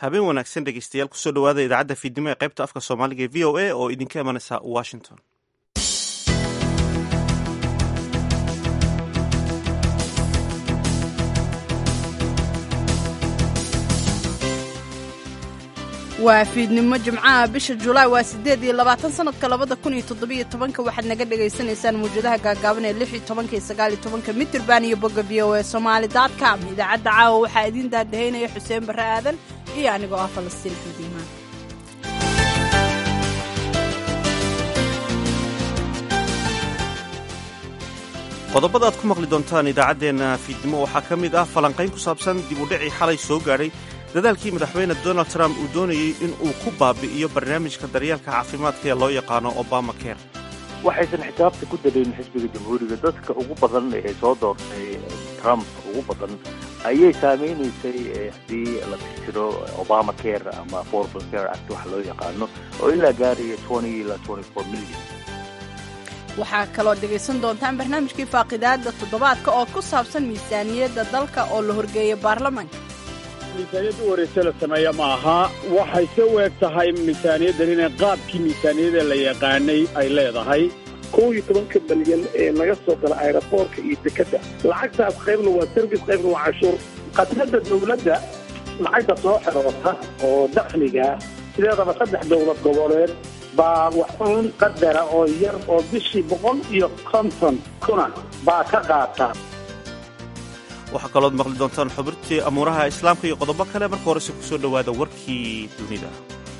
habeen wanaagsan dhegeystayaal kusoo dhawaada idaacadda fiidnimo ee qaybta afka soomaaliga ee v o a oo idinka imanaysa washington waa fiidnimo jimcaha bisha julaay waa siddeed iyo labaatan sanadka labada kun iyo toddobiyo tobanka waxaad naga dhagaysanaysaan mawjadaha gaagaaban ee lix iyo tobanka iyo sagaal iyo tobanka mitirban iyo bogga v o e somaali dot com idaacadda caawa waxaa idiin daadahaynaya xuseen barre aadan iyo anigoo ah falastiin xudiimaan qodobada aad ku maqli doontaan idaacaddeenna fiidnimo waxaa ka mid ah falanqayn ku saabsan dib u dhicii xalay soo gaadhay dadaalkii madaxweyne donald trump uu doonayey in uu ku baabi'iyo barnaamijka daryeelka caafimaadka ee loo yaqaano obama care waxaysan xisaabta ku dalayn xisbiga jamhuuriga dadka ugu badan ee soo doortay trump ugu badan ayay saameynaysay haddii la tirtiro obama care ama affordable care act waxa loo yaqaano oo ilaa gaaraya twenty ilaa twenty four million waxaa kaloo dhegaysan doontaan barnaamijkii faaqidaada toddobaadka oo ku saabsan miisaaniyadda dalka oo la horgeeya baarlamaanka miisaaniyadda u horeyse la sameeya ma aha waxay se u eg tahay miisaaniyaddan inay qaabkii miisaaniyada la yaqaanay ay leedahay kow iyo tobanka balyan ee laga soo gala aeroboortka iyo dekadda lacagtaas qaybna waa service qaybna waa cashuur khadradda dawladda lacagta soo xeroota oo dakhliga sideedaba saddex dowlad goboleed baa waxuun qadara oo yar oo bishii boqol iyo konton kuna baa ka qaata waxaa kalood maqli doontaan xubirtii amuuraha islaamka iyo qodobo kale marka horese ku soo dhowaada warkii dunida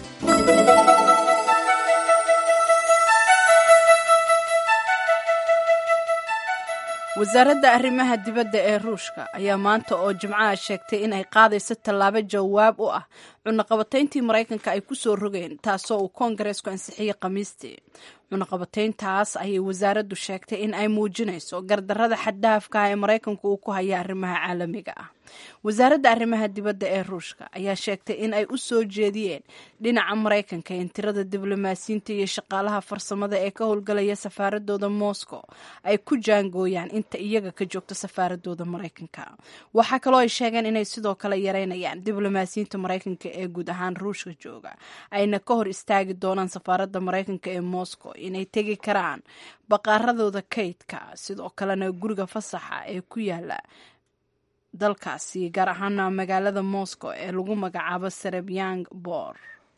wasaaradda arrimaha dibadda ee ruushka ayaa maanta oo jimcaha sheegtay in ay qaadayso tallaabo jawaab u ah cunaqabatayntii maraykanka ay ku soo rogeen taasoo uu koongareesku ansixiyey khamiistii cunaqabatayntaas ayay wasaaraddu sheegtay in ay muujinayso gardarrada xaddaafka ah ee maraykanku uu ku haya arrimaha caalamiga ah wasaaradda arrimaha dibadda ee ruushka ayaa sheegtay in ay u soo jeediyeen dhinaca maraykanka in tirada diblomaasiyiinta iyo shaqaalaha farsamada ee ka howlgalaya safaaradooda moscow ay ku jaangooyaan inta iyaga ka joogta safaaradooda maraykanka waxaa kaloo ay sheegeen inay sidoo kale yareynayaan diblomaasiyiinta maraykanka ee guud ahaan ruushka jooga ayna ka hor istaagi doonaan safaaradda maraykanka ee moscow inay tegi karaan baqaaradooda kaydka sidoo kalena guriga fasaxa ee ku yaala dalkaasi gaar ahaana magaalada moscow ee lagu magacaabo serebyang bor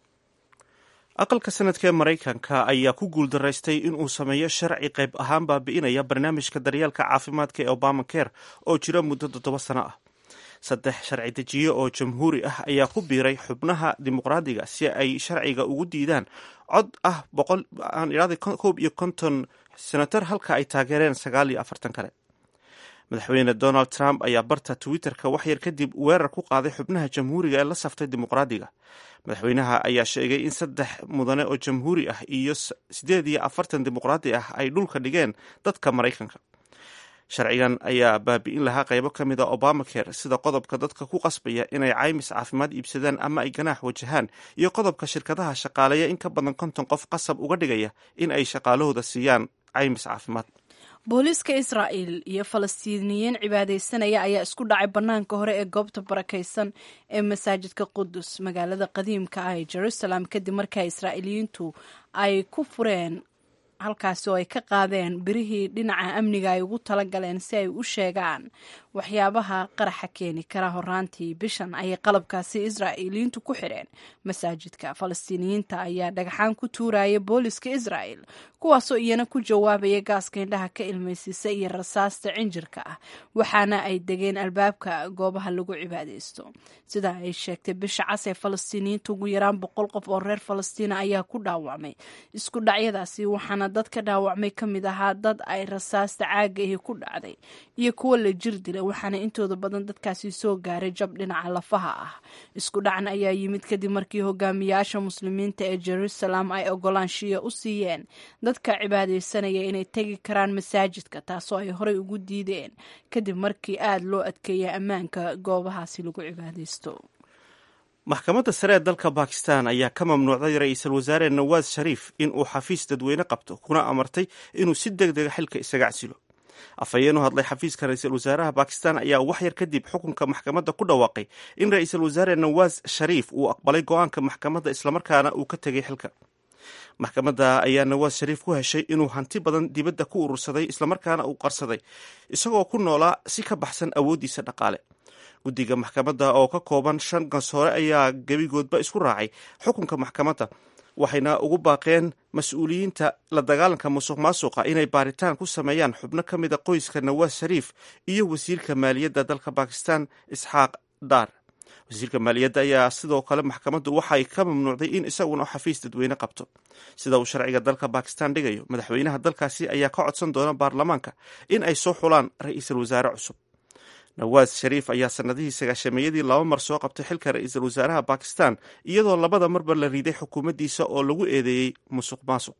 aqalka sanadka ee maraykanka ayaa ku guuldaraystay inuu sameeyo sharci qayb ahaan baabi'inaya barnaamijka daryeelka caafimaadka ee obama care oo jira muddo toddoba sano ah saddex sharci dejiye oo jamhuuri ah ayaa ku biiray xubnaha dimuqraadiga si ay sharciga ugu diidaan cod ah koob iyo konton senatar halka ay taageereen sagaal iyo afartan kale madaxweyne donald trump ayaa barta twitter-ka waxyar kadib weerar ku qaaday xubnaha jamhuuriga ee la saftay dimuqraadiga madaxweynaha ayaa sheegay in saddex mudane oo jamhuuri ah iyo siddeed iyo afartan dimuqraadi ah ay dhulka dhigeen dadka maraykanka sharcigan ayaa baabi'in lahaa qaybo ka mid a obamacare sida qodobka dadka ku qasbaya inay caymis caafimaad iibsadaan ama ay ganaax wajahaan iyo qodobka shirkadaha shaqaaleeya in ka badan konton qof qasab uga dhigaya in ay shaqaalahooda siiyaan caymis caafimaad booliiska israa'il iyo falastiiniyiin cibaadaysanaya ayaa isku dhacay bannaanka hore ee goobta barakaysan ee masaajidka qudus magaalada qadiimka ah ee jerusalem kadib markaa israa'iiliyiintu ay ku fureen halkaasi oo ay ka qaadeen birihii dhinaca amniga ay ugu talagaleen si ay u sheegaan waxyaabaha qaraxa keeni kara horaantii bishan ayay qalabkaasi israa'iiliyiintu ku xidheen masaajidka falastiiniyiinta ayaa dhagxaan ku tuuraya booliska israa'il kuwaasoo iyana ku jawaabaya gaaska indhaha ka ilmaysiisa iyo rasaasta cinjirka ah waxaana ay degeen albaabka goobaha lagu cibaadaysto sida ay sheegtay bisha cas ee falastiiniyiinta ugu yaraan boqol qof oo reer falastiina ayaa ku dhaawacmay isku dhacyadaasi waxaana dad ka dhaawacmay ka mid ahaa dad ay rasaasta caaga ahi ku dhacday iyo kuwo la jir dilay waxaana intooda badan dadkaasi soo gaaray jab dhinaca lafaha ah isku dhacan ayaa yimid kadib markii hogaamiyaasha muslimiinta ee jerusalem ay ogolaanshiya u siiyeen dadka cibaadaysanaya inay tegi karaan masaajidka taasoo ay horey ugu diideen kadib markii aada loo adkeeyay ammaanka goobahaasi lagu cibaadaysto maxkamadda sare ee dalka bakistan ayaa ka mamnuucday ra-iisul wasaare nawaas shariif in uu xafiis dadweyne qabto kuna amartay inuu si deg dega xilka isaga casilo afhayeen u hadlay xafiiska ra-iisul wasaaraha bakistan ayaa wax yar kadib xukunka maxkamadda ku dhawaaqay in ra-iisul wasaare nawaas shariif uu aqbalay go-aanka maxkamadda islamarkaana uu ka tegay xilka maxkamadda ayaa nawaas shariif ku heshay inuu hanti badan dibadda ku urursaday islamarkaana uu qarsaday isagoo ku noolaa si ka baxsan awooddiisa dhaqaale guddiga maxkamadda oo ka kooban shan gansoore ayaa gebigoodba isku raacay xukunka maxkamadda waxayna ugu baaqeen mas-uuliyiinta la dagaalanka musuq maasuqa inay baaritaan ku sameeyaan xubno ka mid a qoyska nawaas shariif iyo wasiirka maaliyadda dalka bakistan isxaaq daar wasiirka maaliyadda ayaa sidoo kale maxkamaddu waxay ka mamnuucday in isaguna xafiis dadweyne qabto sida uu sharciga dalka bakistan dhigayo madaxweynaha dalkaasi ayaa ka codsan doona baarlamaanka in ay soo xulaan ra-iisul wasaare cusub nawaas shariif ayaa sanadihii sagaashameeyadii laba mar soo qabtay xilka ra-iisul wasaaraha bakistan iyadoo labada marba la riiday xukuumaddiisa oo lagu eedeeyey musuq maasuq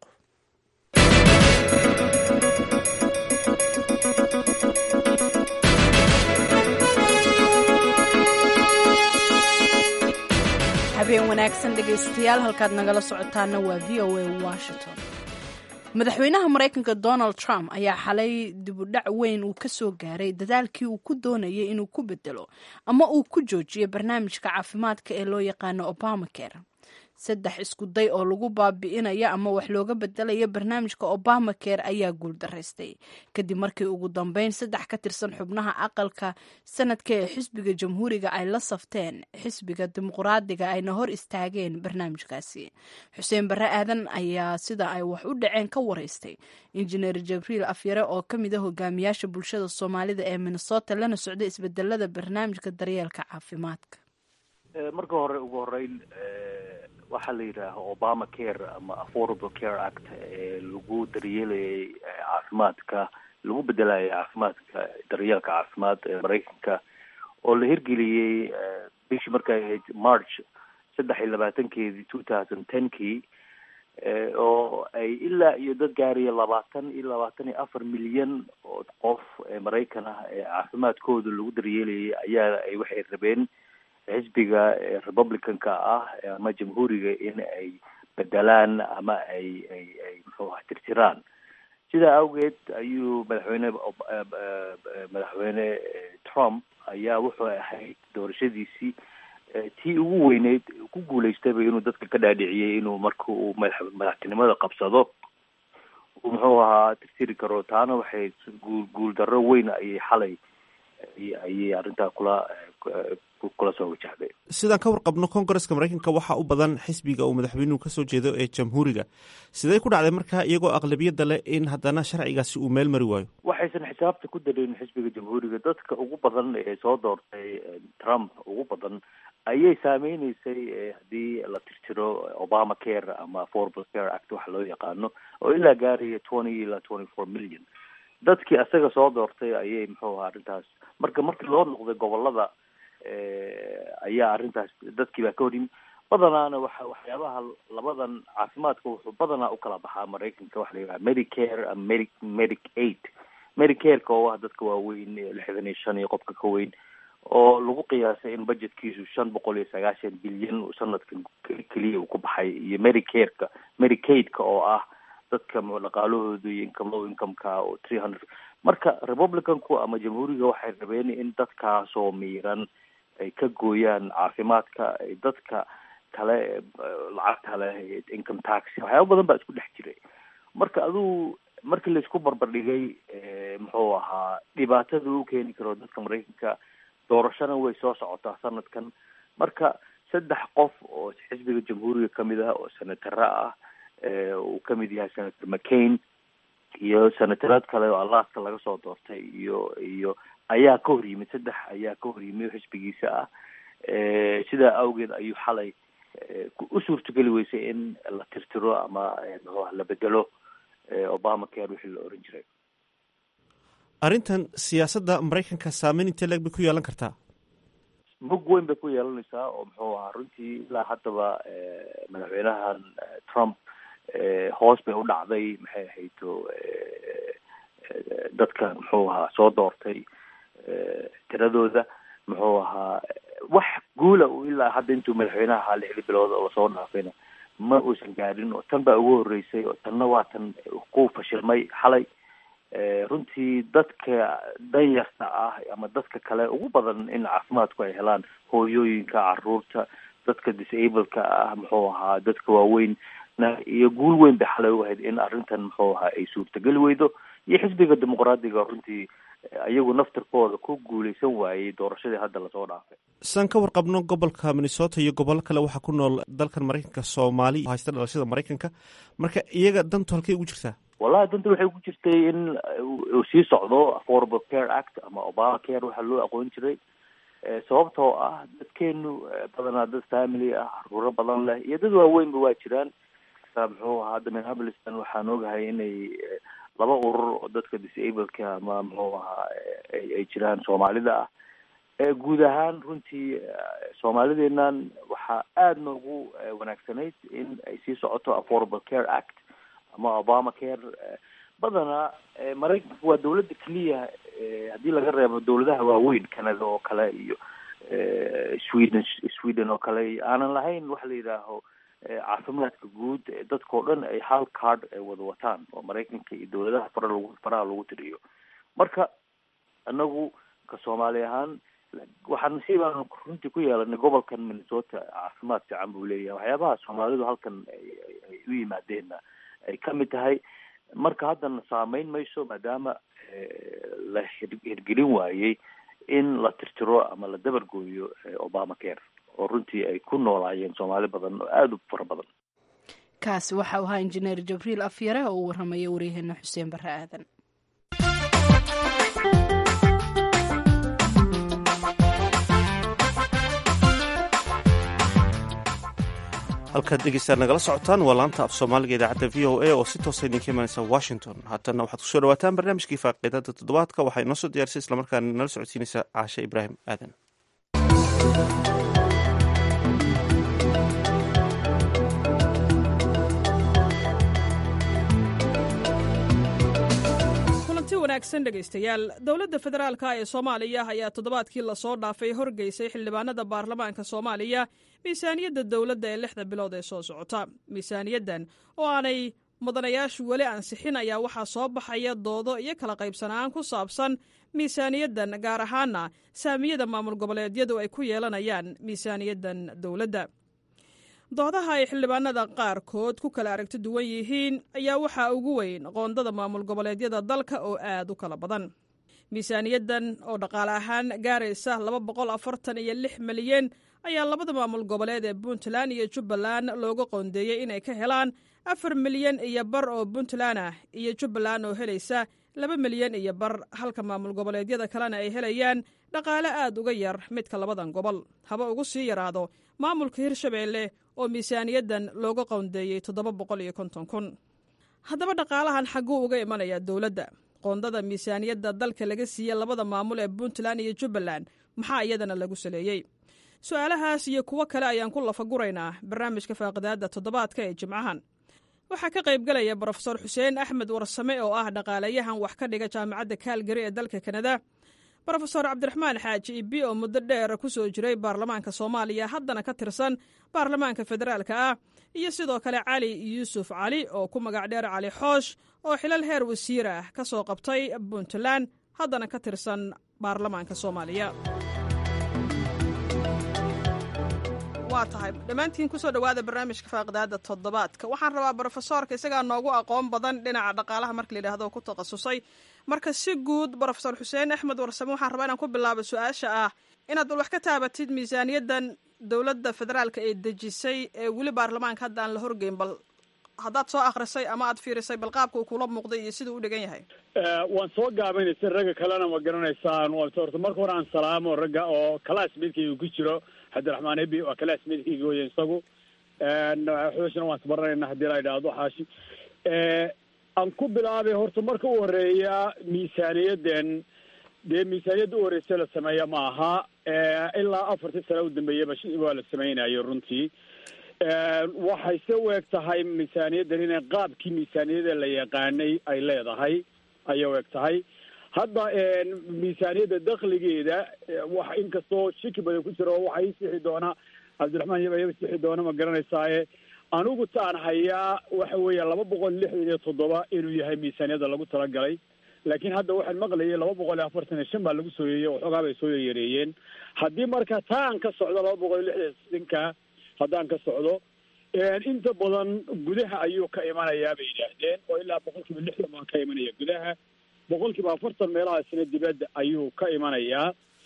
habeen wanaagsan dhegaystayaal halkaad nagala socotaana waa v o a washington madaxweynaha maraykanka donald trump ayaa xalay dibudhac weyn uu ka soo gaaray dadaalkii uu ku doonayay inuu ku bedelo ama uu ku joojiyo barnaamijka caafimaadka ee loo yaqaano obamacare saddex isku day oo lagu baabi'inayo ama wax looga bedelayo barnaamijka obamacare ayaa guuldaraystay kadib markii ugu dambeyn saddex ka tirsan xubnaha aqalka sanadka ee xisbiga jamhuuriga ay la safteen xisbiga dimuqraadiga ayna hor istaageen barnaamijkaasi xuseen barre aadan ayaa sida ay wax u dhaceen ka wareystay injineer jabriil afyare oo ka mid a hogaamiyaasha bulshada soomaalida ee minnesota lana socday isbedelada barnaamijka daryeelka caafimaadka marka hore ugu horeyn waxaa la yidhaaha obama care ama affordable care act ee lagu daryeelayay caafimaadka lagu bedelayay caafimaadka daryeelka caafimaad ee maraykanka oo la hirgeliyey bishii markay ahayd march saddex iyo labaatankeedii two thousand tenkii oo ay ilaa iyo dad gaaraya labaatan iyo labaatan iyo afar milyan oo qof ee maraykan ah ee caafimaadkooda lagu daryeelayay ayaa ay waxay rabeen xisbiga republicanka ah ama jamhuuriga in ay bedelaan ama ay ay ay muxuu aha tirtiraan sidaa awgeed ayuu madaxweyne madaxweyne trump ayaa wuxuu ahayd doorashadiisii tii ugu weyneyd ku guulaystayba inuu dadka ka dhaadhiciyey inuu marka uu madax madaxtinimada qabsado uu muxuu ahaa tirtiri karo taana waxay guul guul darro weyn ayay xalay ayay arrintaa kula kula soo wajahday sidaan ka warqabno kongareska maraykanka waxaa u badan xisbiga uu madaxweynuhu kasoo jeedo ee jamhuuriga sidee ku dhacday marka iyagoo aqlabiyadda leh in haddana sharcigaasi uu meel mari waayo waxaysan xisaabta ku darin xisbiga jamhuuriga dadka ugu badan ee soo doortay trump ugu badan ayay saameyneysay haddii la tirtiro obama care ama affordable care act waxa loo yaqaano oo ilaa gaaraya twenty ilaa twenty four million dadkii asaga soo doortay ayay muxuu ahaa arrintaas marka markii loo noqday gobolada ayaa arrintaas dadkii baa ka hor yimi badanaana waxa waxyaabaha labadan caafimaadka wuxuu badanaa ukala baxaa maraykanka waxa la yidhaha medicare ama medi medic aid medicareka oo ah dadka waaweyn lixdan iyo shan iyo qofka ka weyn oo lagu qiyaasay in budgetkiisu shan boqol iyo sagaashan bilyan sanadkan keliya uu ku baxay iyo medicareka medicaidka oo ah dadka dhaqaalahooda iyo income low incomeka oo three hundred marka republicanku ama jamhuuriga waxay rabeen in dadkaasoo miiran ay ka gooyaan caafimaadka dadka kale lacagta leh income tax waxyaaba badan baa isku dhex jiray marka aduu markii laisku barbardhigay muxuu ahaa dhibaatada u keeni karo dadka maraykanka doorashana way soo socotaa sanadkan marka saddex qof oo xisbiga jamhuuriga kamid ah oo senatara ah uu kamid yahay senator mccain iyo senataraad kale oo alaska laga soo doortay iyo iyo ayaa ka hor yimid saddex ayaa ka hor yimid xisbigiisa ah sidaa awgeed ayuu xalay u suurtogeli weysay in la tirtiro ama la bedelo obama care wixii la oran jiray arrintan siyaasadda maraykanka saameyn intee leeg bay ku yeelan kartaa mug weyn bay ku yeelanaysaa oo muxuu ahaa runtii ilaa haddaba madaxweynahan trump hoos bay u dhacday maxay ahayto dadka muxuu ahaa soo doortay tiradooda muxuu ahaa wax guula uu ilaa hadda intuu madaxweynaha ahaa lixdii bilood oo lasoo dhaafayna ma uusan gaadhin oo tan baa ugu horreysay oo tanna waa tan ku fashilmay xalay runtii dadka danyarta ah ama dadka kale ugu badan in caafimaadku ay helaan hooyooyinka caruurta dadka disableka ah muxuu ahaa dadka waaweyn iyo guul weyn bay xalay u ahayd in arrintan muxuu ahaa ay suurtageli weydo iyo xisbiga dimuqraadiga runtii iyagu naftirkooda ku guuleysan waayey doorashadii hadda lasoo dhaafay saan ka warqabno gobolka minnesota iyo gobollo kale waxaa ku nool dalkan maraykanka soomaali haysta dhalashada maraykanka marka iyaga dantu halkay ugu jirtaa wallahi danta waxay ku jirtay in uu sii socdo affordable care act ama obama care waxaa loo aqoon jiray sababtoo ah dadkeenu badanaa dad family ah caruuro badan leh iyo dad waaweynba waa jiraan muxuu ahaa hadda minneapolistan waxaan ogahay inay laba urur oo dadka disableka ama muxuu ahaa ay jiraan soomaalida ah guud ahaan runtii soomaalideenan waxaa aada noogu wanaagsanayd in ay sii socoto affordable care act ama obama care badanaa maraykanka waa dawladda keliya haddii laga reebo dawladaha waaweyn canada oo kale iyo sweden sweden oo kale iyo aanan lahayn waxa la yidhaaho caafimaadka guud dadkao dhan ay hal card ay wada wataan oo maraykanka iyo dawladaha fara lagu faraha lagu tiriyo marka anagu ka soomaali ahaan waxaan nasiibaan runtii ku yeelanay gobolkan minnesota caafimaad fiican buu leeyahay waxyaabaha soomaalidu halkan ay u yimaadeenna ay kamid tahay marka haddana saameyn mayso maadaama la hirgelin waayey in la tirtiro ama la dabargooyo obama care oo runtii ay ku noolaayeen soomaali badan oo aada u fara badan kaasi waxa uu ahaa injineer jabriil afyare oo uu warramaya waryaheena xuseen barre aadan halkaad dhegeystaad nagala socotaan waa laanta af soomaaliga idaacadda v o a oo si toosa idinka imanaysa washington haatana waxaad kusoo dhawaataan barnaamijkii faaqiidada toddobaadka waxaa inoo soo diyaarisay islamarkaana nala socodsiinaysa caashe ibraahim aadan kulanti wanaagsan dhegaystayaal dowladda federaalka ee soomaaliya ayaa toddobaadkii lasoo dhaafay horgeysay xildhibaanada baarlamaanka soomaaliya miisaaniyadda dowladda ee lixda bilood ee soo socota miisaaniyaddan oo aanay mudanayaashu weli ansixin ayaa waxaa soo baxaya doodo iyo kala qaybsanaan ku saabsan miisaaniyaddan gaar ahaana saamiyada maamul goboleedyadu ay ku yeelanayaan miisaaniyaddan dowladda doodaha ay xildhibaanada qaarkood ku kala aragti duwan yihiin ayaa waxaa ugu weyn qoondada maamul goboleedyada dalka oo aad u kala badan miisaaniyaddan oo dhaqaale ahaan gaaraysa laba boqol afartan iyo lix milyan ayaa labada maamul goboleed ee puntland iyo jubbaland looga qoondeeyey inay ka helaan afar milyan iyo bar oo puntland ah iyo jubbaland oo helaysa laba milyan iyo bar halka maamul goboleedyada kalena ay helayaan dhaqaale aad uga yar midka labadan gobol haba ugu sii yaraado maamulka hirshabeelle oo miisaaniyaddan looga qoondeeyey toddoba boqol iyo konton kun haddaba dhaqaalahan xagguu uga imanayaa dowladda qoondada miisaaniyadda dalka laga siiye labada maamul ee puntland iyo jubbaland maxaa iyadana lagu saleeyey su-aalahaas iyo kuwo kale ayaan ku lafaguraynaa barnaamijka faaqidaadda toddobaadka ee jimcahan waxaa ka qaybgalaya brofesor xuseen axmed warsame oo ah dhaqaalayahan wax ka dhiga jaamacadda kaalgari ee dalka kanada brofesor cabdiraxmaan xaaji ibi oo muddo dheer ku soo jiray baarlamaanka soomaaliya haddana ka tirsan baarlamaanka federaalka ah iyo sidoo kale cali yuusuf cali oo ku magac dheer cali xoosh oo xilal heer wasiir ah ka soo qabtay puntland haddana ka tirsan baarlamaanka soomaaliya waa tahay dhammaantiin kusoo dhowaada barnaamijka faaqidaada toddobaadka waxaan rabaa brofesoorka isagaa noogu aqoon badan dhinaca dhaqaalaha marka layidhahdo ku takhasusay marka si guud brofesor xuseen axmed warsame waxaan rabaa inaan ku bilaabo su-aasha ah inaad bal wax ka taabatid miisaaniyaddan dowladda federaalka ee dejisay ee weli baarlamaanka hadda aan la horgeyn bal haddaad soo akrisay ama aad fiirisay bal qaabka uu kula muuqday iyo siduu u dhigan yahay waan soo gaabaynaysa ragga kalena ma garanaysaan horta marka hore aan salaamo ragga oo classmatekayga ku jiro cabdiraxmaan ebi waa classmatekayga weya isagu xooshna waan isbaranayna haddii la idhaahdo xaashi aan ku bilaabay horta marka u horeeya miisaaniyaddan dee miisaaniyadda u horeysa la sameeya ma aha ilaa afartii sano u dambeeyaba waa la samaynayo runtii waxay se u eg tahay miisaaniyaddan inay qaabkii miisaaniyada la yaqaanay ay leedahay ayay u eg tahay hadda miisaaniyadda dakligeeda wax inkastoo shiki badan ku jiro waxaa ii sixi doona cabdiraxmaan yaba iga sixi doona ma garanaysaaye anigu taan hayaa waxa weeya laba boqol lixdan iyo toddoba inuu yahay miisaaniyadda lagu talagalay laakiin hadda waxaan maqlayay laba boqol iyo afartan iyo shan baa lagu soo yeeyey waxoogaa bay soo yareeyeen haddii marka taa aan ka socdo laba boqol iyo lixdanka haddaan ka socdo inta badan gudaha ayuu ka imanayaa bay yidhaahdeen oo ilaa boqol kiiba lixdan baa ka imanaya gudaha boqol kiiba afartan meelahaasina dibadda ayuu ka imanayaa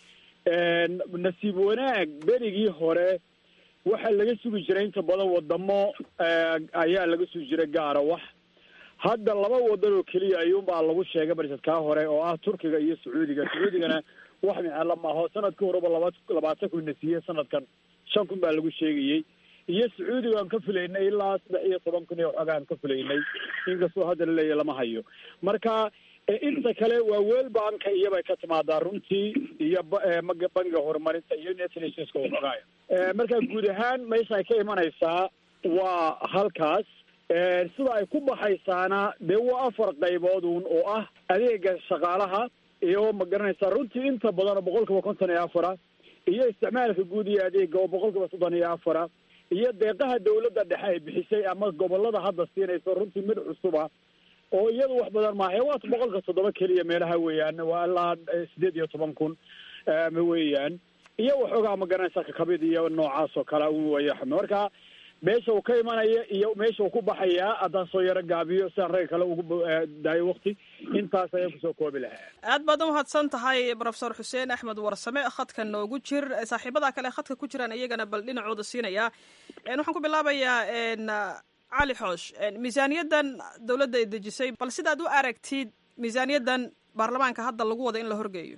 nasiib wanaag berigii hore waxaa laga sugi jiray inta badan wadamo ayaa laga sugi jiray gaara wax hadda laba wadan oo keliya ayuunbaa lagu sheegay barsadkaa hore oo ah turkiga iyo sacuudiga sacuudigana wax micelo maaho sanadkii horeba laba labaatan kun na siiyey sanadkan shan kun baa lagu sheegayey iyo sacuudiga aan ka filaynay ilaa saddex iyo toban kun iyo waxooga aan ka filaynay inkastoo hadda laleeyahy lama hayo marka inta kale waa world banka iyobay ka timaadaa runtii iyo bangiga horumarinta iyo united nationska waxoogaaya marka guud ahaan meesha ay ka imanaysaa waa halkaas sida ay ku baxaysaana dee waa afar qaybood uun oo ah adeega shaqaalaha iyo ma garanaysaa runtii inta badan oo boqol kiiba konton iyo afara iyo isticmaalka guud iyo adeega oo boqol kiiba soddon iyo afara iyo deeqaha dawladda dhexe ay bixisay ama gobolada hadda siinayso runtii mid cusuba oo iyadu wax badan maaha waa boqolka toddoba keliya meelaha weeyaan waa ilaa sideed iyo toban kun weeyaan iyo waxoogaa ma garanaysaa kakabid iyo noocaas oo kale un weya marka meesha uu ka imanaya iyo meesha uu ku baxayaa haddaan soo yaro gaabiyo sidaan ragga kale ugu daayo wakti intaas ayaan kusoo koobi lahaa aad baad umahadsan tahay profesor xuseen axmed warsame khadka noogu jir saaxiibada kale khadka ku jiraan iyagana bal dhinacooda siinaya waxaan ku bilaabayaa cali xoosh miisaaniyaddan dawladda ay dejisay bal sidaad u aragtid miisaaniyaddan baarlamaanka hadda lagu wada in la horgeeyo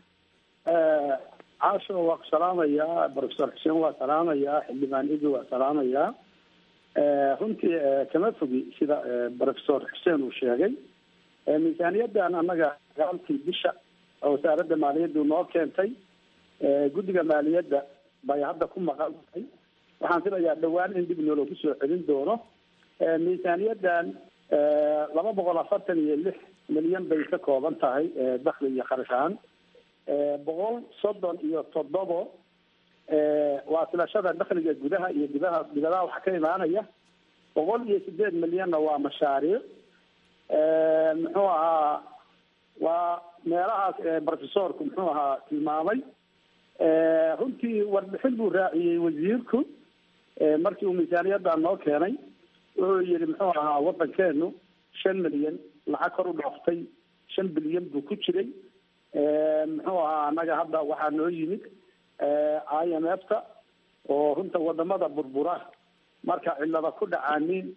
caasho waa ku salaamayaa profesor xuseen waa salaamayaa xildhibaan idi waa salaamayaa runtii kama fogi sida profesor xuseen uu sheegay miisaaniyaddan annaga gaalkii bisha oo wasaaradda maaliyaddu noo keentay guddiga maaliyadda bay hadda ku maqan tahay waxaan filayaa dhawaan in dib nooloogu soo celin doono miisaaniyaddan laba boqol afartan iyo lix milyan bay ka kooban tahay dakli iyo kharash ahaan boqol soddon iyo toddobo waa filashada dakhliga gudaha iyo dibaha dibadaha waxa ka imaanaya boqol iyo sideed milyanna waa mashaariic muxuu ahaa waa meelahaas profesorku muxuu ahaa tilmaamay runtii warbixin buu raaciyey wasiirku markii uu miisaaniyaddan noo keenay wuxuu yihi muxuu ahaa waddankeenu shan milyan lacag kor u dhooftay shan bilyan buu ku jiray muxuu ahaa annaga hadda waxaa noo yimid i m f ta oo runta wadamada burbura marka cilada ku dhacaanin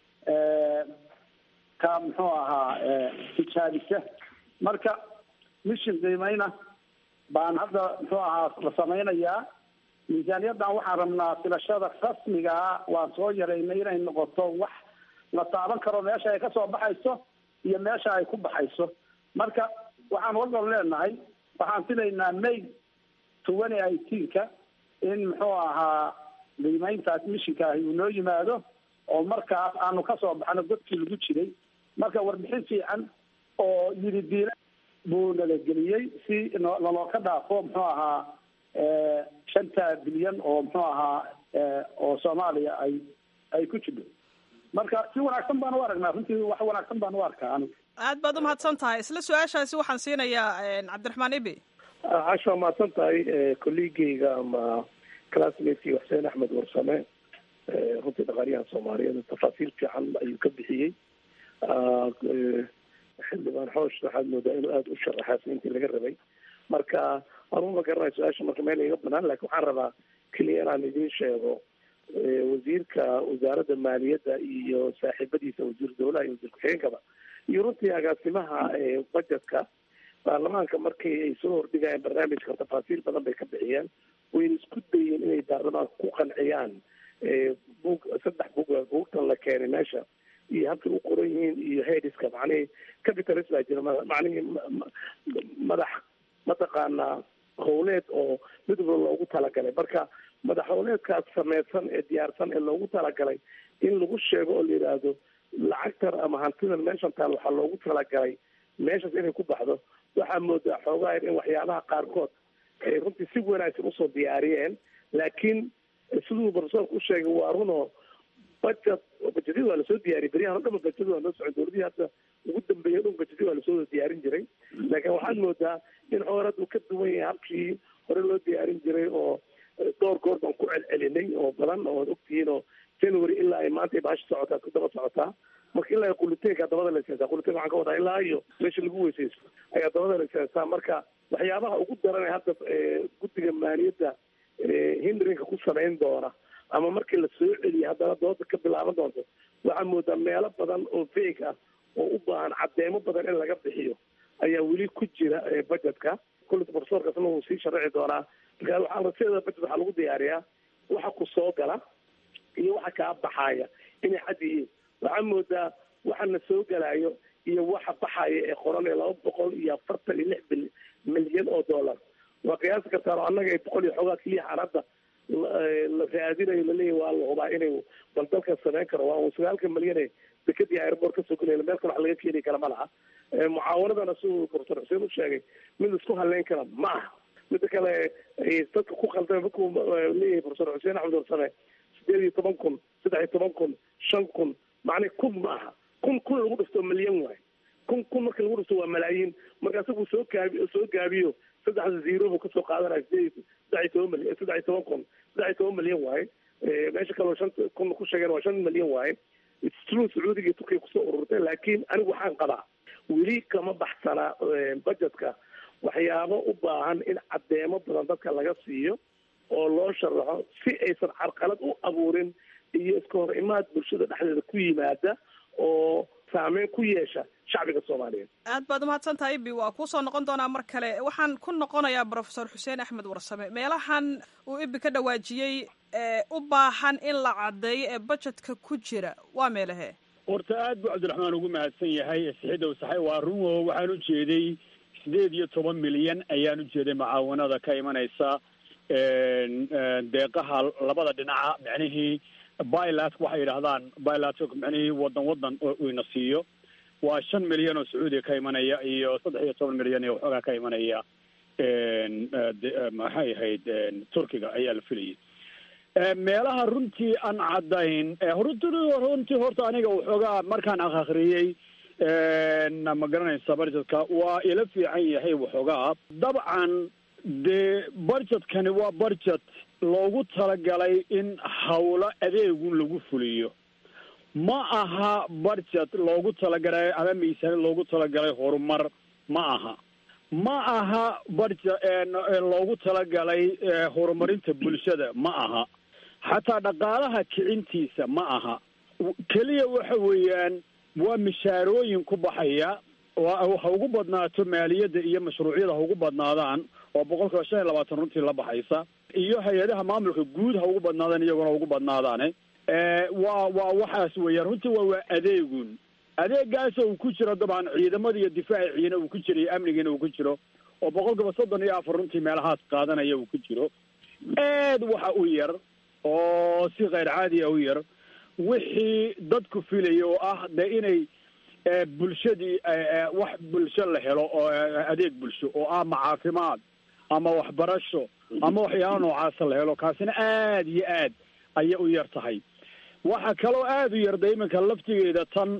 ka muxuu ahaa tijaabisa marka mishin qiimeyna baan hadda muxuu ahaa la samaynayaa miisaaniyaddan waxaan rabnaa filashada rasmigaa waan soo yaraynay inay noqoto wax la taaban karo meesha ay kasoo baxayso iyo meesha ay ku baxayso marka waxaan walbal leenahay waxaan filaynaa may twenty eighteenka in muxuu ahaa qiimeyntaas mishinkaahi uu noo yimaado oo markaas aanu kasoo baxno godkii lagu jiray marka warbixin fiican oo yiri diila buu nalageliyey si naloo ka dhaafo muxuu ahaa shanta bilyan oo muxuu ahaa oo soomaaliya ay ay ku jidho marka si wanaagsan baan u aragnaa runtii wax wanaagsan baan u arkaa anigu aad baad umahadsan tahay isla su-aashaasi waxaan siinayaa cabdiraxmaan ibi casha waa mahadsan tahay kolleegeyga ama classmatekii xuseen axmed warsame runtii dhaqaaliyahan soomaaliyeed tafaasiil fiican ayuu ka bixiyey xildhibaan xoosh waxaad moodaa inuu aada u sharaxaas intii laga rabay marka anuu ma garanayo su-aasha marka meel iga banaan lakin waxaan rabaa keliya inaan idiin sheego wasiirka wasaaradda maaliyadda iyo saaxiibadiisa wasiir dawlaha iyo wasiir ku-xigeenkaba iyo runtii agaasimaha budgetka baarlamaanka markii ay soo hordhigayeen barnaamijka tafaasiil badan bay ka bixiyeen wayna isku dayeen inay baarlamaanka ku qanciyaan bug saddex bug buugtan la keenay meesha iyo habkay u qoran yihiin iyo headiska macnihii capitalist baa jira macnihii madax mataqaanaa howleed oo mid walba loogu talagalay marka madax howleedkaas sameysan ee diyaarsan ee loogu talagalay in lagu sheego oo la yidhaahdo lacagtan ama hantidan meeshan taal waxaa loogu talagalay meeshaas inay ku baxdo waxaa moodaa xoogaa in waxyaabaha qaarkood ay runtii si wanaagsan usoo diyaariyeen laakiin siduu profesorka u sheegay waa runoo budget budgetyada waa lasoo diyaariyay beryahan o dhanba budgetyada waa noo socon dowladihii hadda ugu dambeeya dhun bajeti waa lasoo wada diyaarin jiray laakiin waxaad moodaa in xoor hadda uu ka duwan yahay habkii hore loo diyaarin jiray oo dhowr goor baan ku celcelinay oo badan oo ogtihiin oo january ilaa ay maanta baasha socotaa ku daba socotaa marka ilaa quliteenka dabada la isaasaa quliteen waxaan ka wadaa ilaa iyo meesha lagu weysaysto ayaa dabada la isaasaa marka waxyaabaha ugu daran ee hadda guddiga maaliyadda hindrinka ku samayn doona ama markii la soo celiya haddana dooda ka bilaaban doonto waxaa moodaa meelo badan oo feeg ah oo u baahan caddeemo badan in laga bixiyo ayaa weli ku jira budgetka kullita profesorkaasna wuu sii sharaci doonaa marka waxaa raseeda budget waxaa lagu diyaariyaa waxa ku soo gala iyo waxa kaa baxaaya inay cad yihiin waxaa moodaa waxana soo galayo iyo waxa baxaya ee qoran ee laba boqol iyo afartan iyo lix bil milyan oo dollar waa qiyaasi kartaan oo annaga ay boqol iyo xoogaa keliya aan hadda la raadinayo laleeyahy waa la hubaa inay bal dalkan samayn karo waa un sagaalka milyan ee dekadii airport kasoo gelaya meel kale wax laga keeni kara ma laha mucaawanadana siduu profesor xuseen u sheegay mid isku haleyn kara ma aha mida kale dadka ku khaldamay markuu leeyahay profesor xuseen axmed warsame sideed iyo toban kun saddex iyo toban kun shan kun macnii kun ma aha kun kun lagu dhifto milyan waay kun kun marka lagu dhifto waa malaayiin marka isagu soo gaabi soo gaabiyo saddexda zero buu kasoo qaadanaya sideed saddex iyo toban milyan saddex iyo toban kun saddex iyo toban milyan waaye meesha kaleo shan kun ku sheegeen waa shan milyan waaye true sacuudiga iyo turkiya kusoo ururtay laakiin anigu waxaan qabaa weli kama baxsanaa budgetka waxyaabo u baahan in caddeemo badan dadka laga siiyo oo loo sharaxo si aysan carqalad u abuurin iyo iska hor imaad bulshada dhexdeeda ku yimaada oo saameyn ku yeesha shacbiga soomaaliyeed aad baad umahadsan tahay ibi waa kuusoo noqon doonaa mar kale waxaan ku noqonayaa profesor xuseen axmed warsame meelahan uu ibi ka dhawaajiyey ee u baahan in la caddeeyo ee budgetka ku jira waa meelahee horta aad buu cabdiraxmaan ugu mahadsan yahay sixidow saxay waa run oo waxaan u jeeday sideed iyo toban milyan ayaan u jeeday mucaawanada ka imanaysa deeqaha labada dhinaca micnihii bilat waxay yidhahdaan bilat micnihii wadan wadan ina siiyo waa shan milyan oo sacuudiga ka imanaya iyo saddex iyo toban milyan ee waxoogaa ka imanaya maxay ahayd turkiga ayaa la filayay meelaha runtii aan caddayn runtii horta aniga waxoogaa markaan akhriyey ma garanaysa budgetka waa ila fiican yahay waxoogaa dabcan dee budgetkani waa budget loogu talagalay in hawlo adeegun lagu fuliyo ma aha budget loogu talagalay ama miisaanid loogu talagalay horumar ma aha ma aha budget loogu talagalay horumarinta bulshada ma aha xataa dhaqaalaha kicintiisa ma aha keliya waxa weeyaan waa mishaarooyin ku baxaya ha ugu badnaato maaliyadda iyo mashruucyada ha ugu badnaadaan oo boqolkiiba shan iyo labaatan runtii la baxaysa iyo hay-adaha maamulka guud ha ugu badnaadaan iyaguna ugu badnaadaane waa waa waxaas weeyaan runtii waa waa adeegun adeegaasa uu ku jiro dabcan ciidamada iyo difaaciina uu ku jiro iyo amnigiina uu ku jiro oo boqolkiiba soddon iyo afar runtii meelahaas qaadanaya uu ku jiro aad waxa u yar oo si kheyr caadiya u yar wixii dadku filaya oo ah dee inay bulshadii wax bulsho la helo oo adeeg bulsho oo ah ma caafimaad ama waxbarasho ama waxyaala noocaasa la helo kaasina aad iyo aad ayay u yar tahay waxa kaloo aada u yarda iminka laftigeeda tan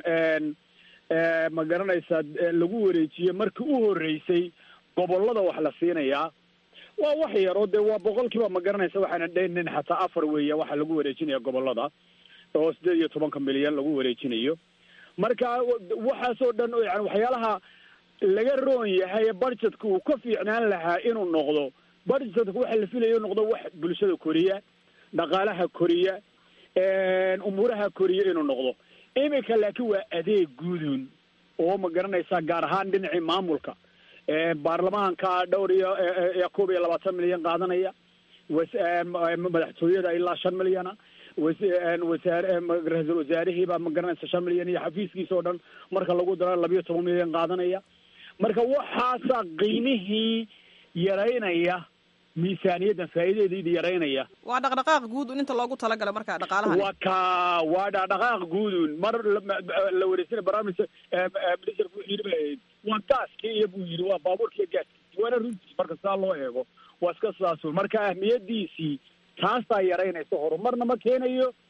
ma garanaysaa lagu wareejiyey markii u horreysay gobollada wax la siinayaa waa wax yar oo dee waa boqolkiiba ma garanaysa waxaana dhaynin xataa afar weeya waxaa lagu wareejinaya gobollada oo sideed iyo tobanka milyan lagu wareejinayo marka waxaasoo dhan yani waxyaalaha laga roon yahay budgetka uu ka fiicnaan lahaa inuu noqdo budgetka waxa la filaya inuu noqdo wax bulshada koriya dhaqaalaha koriya umuuraha koriya inuu noqdo iminka laakiin waa adeeg guudun oo ma garanaysaa gaar ahaan dhinacii maamulka baarlamaanka dhowr iyo koob iyo labaatan milyan qaadanaya madaxtooyada ilaa shan milyana wasaare ra-iisul wasaarihiibaa ma garanaysa shan milyan iyo xafiiskiisa oo dhan marka lagu daro labiyo toban milyan qaadanaya marka waxaasaa qiimihii yaraynaya miisaaniyaddan faa'iidadeedii yaraynaya waa dhaqdhaqaaq guud un inta loogu talagala marka dhaqaalaha waa ka waa dhaqdhaqaaq guudun mar la wareysana barnaamij ministerku wuxuu yidhi ba waa gaaskii iyo buu yidhi waa baabuurkiiyo gaaskii waana runtii marka saa loo eego waa iska sidaasun marka ahmiyadiisii taasaa yaraynaysa horumarna ma keenayo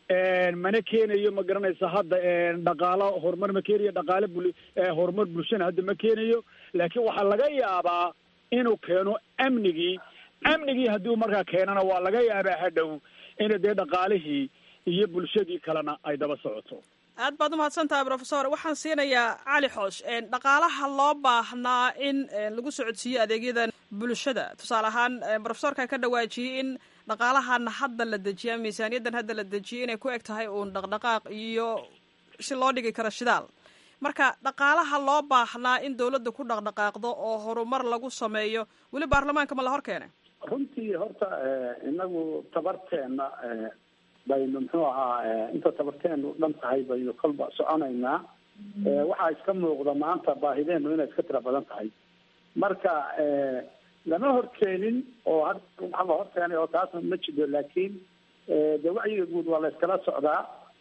mana keenayo ma garanaysa hadda dhaqaalo horumar ma keenayo dhaqaale bul horumar bulshana hadda ma keenayo laakiin waxaa laga yaabaa inuu keeno amnigii amnigii haddii markaa keenana waa laga yaabaa hadhow ina dee dhaqaalihii iyo bulshadii kalena ay daba socoto aad baad umahadsan tahay profesor waxaan siinayaa cali xoosh dhaqaalaha loo baahnaa in lagu socodsiiyo adeegyadan bulshada tusaale ahaan profesorka ka dhawaajiyey in dhaqaalahan hadda la dejiya miisaaniyaddan hadda la dejiyay inay ku eg tahay uun dhaqdhaqaaq iyo si loo dhigi karo shidaal marka dhaqaalaha loo baahnaa in dawladda ku dhaqdhaqaaqdo oo horumar lagu sameeyo weli baarlamaanka ma la hor keenay runtii horta inagu tabarteena baynu muxuu ahaa inta tabarteenu dhan tahay baynu kolba soconaynaa waxaa iska muuqda maanta baahideenu inay iska tira badan tahay marka lama horkeenin oo had waxa la horkeenay oo taasna ma jiro laakiin de wacyiga guud waa la iskala socdaa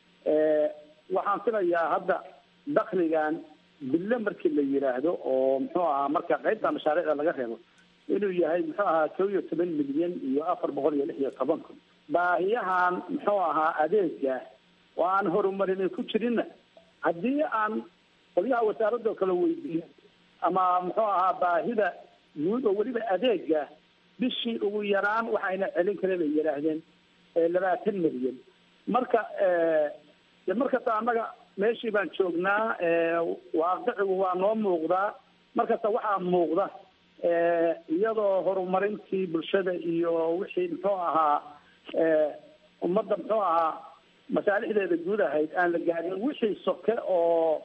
waxaan filayaa hadda dakligan bille markii la yidhaahdo oo muxuu ahaa marka qaybta mashaariicda laga reebo inuu yahay muxuu ahaa kow iyo toban milyan iyo afar boqol iyo lix iyo toban kun baahiyahan muxuu ahaa adeega oo aan horumarin ku jirinna haddii aan qolyaha wasaaradoo kale weydiiyo ama muxuu ahaa baahida guud oo weliba adeega bishii ugu yaraan waxayna celin kare bay yidhaahdeen labaatan milyan marka de markasta annaga meeshii baan joognaa waaqicigu waa noo muuqdaa markasta waxaa muuqda iyadoo horumarintii bulshada iyo wixii muxuu ahaa ummadda muxuu ahaa masaalixdeeda guud ahayd aan la gaarin wixii soke oo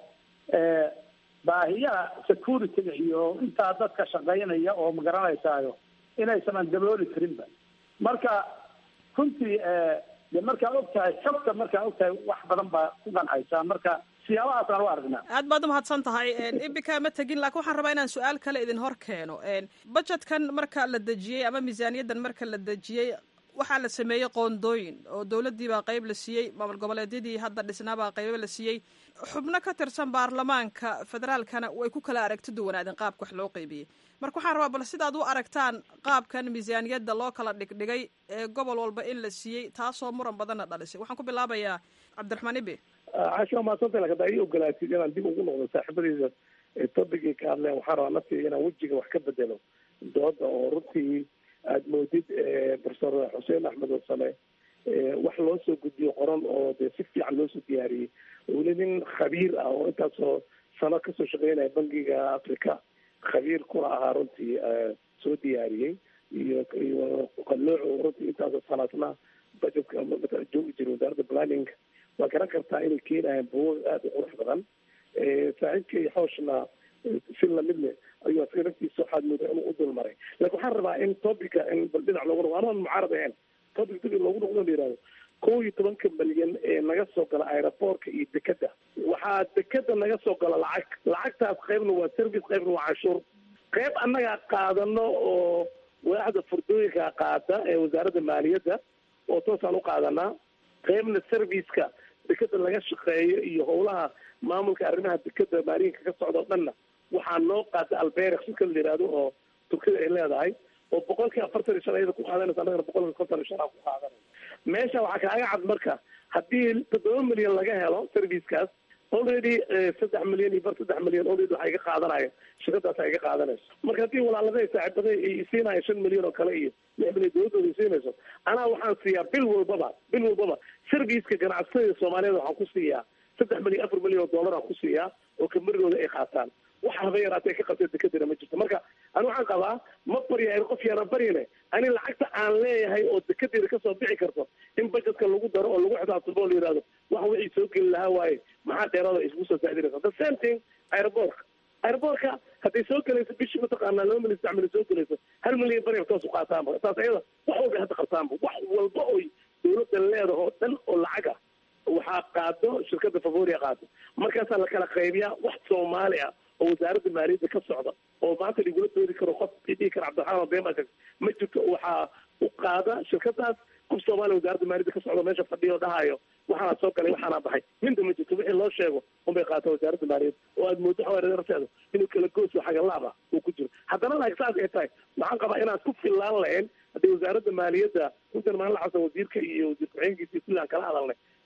baahiyaha security-ga iyo intaa dadka shaqaynaya oo magaranaysayo inaysan aan dabooli karinba marka runtii de markaa og tahay xogta markaa og tahay wax badan baa ku qancaysaa marka siyaabahaasaan u aragnaa aad baad umahadsan tahay ibika ma tegin laakiin waxaan rabaa inaan su-aal kale idin hor keeno budgetkan marka la dejiyey ama miisaaniyaddan marka la dejiyey waxaa la sameeyey qoondooyin oo dowladdii baa qayb la siiyey maamul goboleedyadii hadda dhisnaabaa qaybo la siiyey xubno ka tirsan baarlamaanka federaalkana way ku kala aragti duwanaadeen qaabka wax loo qeybiyey marka waxaan rabaa bal sidaad u aragtaan qaabkan miisaaniyadda loo kala dhigdhigay ee gobol walba in la siiyey taasoo muran badanna dhalisay waxaan ku bilaabayaa cabdiraxmaan ibi casho waa mahadsantay lakin hadaa ii ogolaatid inaan dib ugu noqdo saaxiibadeyda tobigii ka hadleen waxaan rabaa naftiga inaan wejiga wax ka bedelo dooda oo runtii aada moodid profesor xuseen axmed wasame wax loo soo gudbiyo qoran oo dee si fiican loo soo diyaariyey weli nin khabiir ah oo intaasoo sano kasoo shaqeynaya bangiga africa khabiir kuna ahaa runtii soo diyaariyey iyo iyo qalooco runtii intaasoo sanaadna budgetka joogi jira wasaaradda planning waa garan kartaa inay keenayaan buugag aada u qurux badan saaxiibkay xooshna si lamid leh ayuu asaga naftiisa waxaad moodaa inuu u dul maray lakin waxaan rabaa in topica in bal dhinac loogu noqdo anaan mucaarad ahayn topic dib in loogu noqdo la yihahdo kow iyo tobanka malyan ee naga soo gala aeroboortka iyo dekeda waxaa dekeda naga soo gala lacag lacagtaas qaybna waa service qaybna waa canshuur qayb annagaa qaadano oo waaxda furdooyinka qaada ee wasaaradda maaliyadda oo toosaan u qaadanaa qaybna serviceka dekeda laga shaqeeyo iyo howlaha maamulka arrimaha dekeda maalinka ka socda o dhanna waxaa noo qaada alberex shirka la yihahdo oo turkida ay leedahay oo boqolkii afartan iyo shan ayada ku qaadanaysa annagana boqolkii konton iyo shan aa ku qaadanaysa meesha waxaa kaaga cad marka haddii toddoba milyan laga helo servicekaas already saddex milyan iyo bar saddex milyan already waxaa iga qaadanaya shirkadaas iga qaadanayso marka haddii walaalada saaxiibada ay siinaya shan milyan oo kale iyo lix milyan dowladooda ay siinayso anaa waxaan siiyaa bil walbaba bil walbaba serviceka ganacsatada soomaaliyeed waxaan ku siiyaa saddex milyan afar milyan oo dollar aan ku siiyaa oo kamarigooda ay qaataan waxa haba yaraatee ka qabtay dekadina ma jirto marka ani waxaan qabaa ma baryahay qof yaanaan baryane ani lacagta aan leeyahay oo dekedeeda kasoo bixi karto in budgetka lagu daro oo lagu xisaabtamo oo la yihahdo wax wixii soo geli lahaa waaye maxaa dheeraada isku soo saadinaysa the same thing aeroboortka aeroboortka hadday soo gelayso bishii mataqaanaa laba milyan saddex milyan soo gelayso hal milyan bari toos u qaataanba taas ayada wax walba hadda qabtaanba wax walba oy dawladda leedaho dhan oo lacaga waxaa qaado shirkada favoria qaado markaasaa la kala qaybiyaa wax soomaali ah oo wasaaradda maaliyadda ka socda oo maanta lagula doodi karo qof dhihi kara cabdiraxmaan bema ma jirto waxaa u qaada shirkadaas qof soomaaliya wasaaradda maaliyadda ka socda meesha fadhiya oo dhahayo waxaana soo galay waxaana baxay minta ma jirto wixii loo sheego unbay qaata wasaaradda maaliyadda oo aad moodo xawaararteeda inuu kala gooso xagalaaba uu ku jiro haddana laak saas ay tahay waxaan qabaa inaan ku fillaan lahayn haddii wasaaradda maaliyadda runtan maalin xasan wasiirka iyo wasiir ku-xigeenkiisa iyo kulli aan kala hadalnay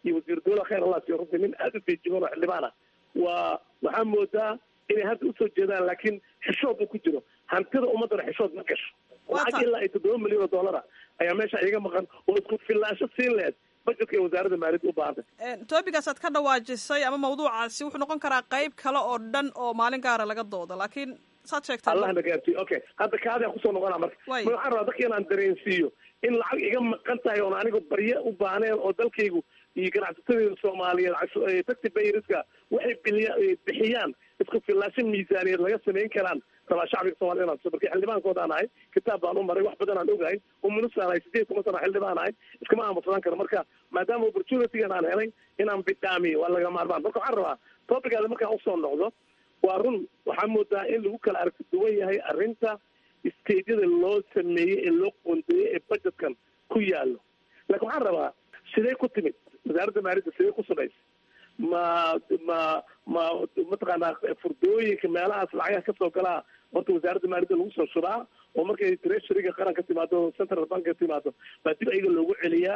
iyo wasiir dowla khayr allah siiyo runtii nin aada u feejigan oo xildhibaan ah waa waxaa moodaa inay hadda usoo jeedaan laakiin xishood uu ku jiro hantida ummaddana xishood ma gasho lacag ilaa ay toddoba milyan oo dollara ayaa meesha iga maqan oo isku filaansho siin lehed budgetka ee wasaaradda maaliyadda u baahantay toobigaasaad ka dhawaajisay ama mawduucaasi wuxuu noqon karaa qayb kale oo dhan oo maalin gaara laga doodo laakiin saad sheegtay allah na gaarsiiyo okay hadda kaadaan kusoo noqonaa marka ma waxaan rabaa dadka inaan dareensiiyo in lacag iga maqan tahay oon anigu barye u baahneen oo dalkaygu iyo ganacsatadeyda soomaaliyeed taxi bayriska waxay biliya bixiyaan isku filaasho miisaaniyeed laga samayn karaan rabaa shacbiga soomaliya inaan marka xildhibaankoodaan ahay kitaab baan u maray wax badan aan ogahay umunusaan ahay sideed toban sana xildhibaan ahay iskama aamusadaan karo marka maadaama opportunitygan aan helay inaan bidhaamiyo waa laga maarmaan marka waxaan rabaa topicaada markaan usoo noqdo waa run waxaa moodaa in lagu kala aragti duwan yahay arrinta stageyada loo sameeyey ee loo qoondeeyey ee budgetkan ku yaallo laakiin waxaan rabaa sidee ku timid wasaaradda maaliyadda sidee ku samaysa ma ma ma mataqaanaa furdooyinka meelahaas lacagaha kasoo galaa horta wasaaradda maaliyadda lagu soo shubaa oo markay treasuryga qaran ka timaado central bank ka timaado baa dib ayaga loogu celiyaa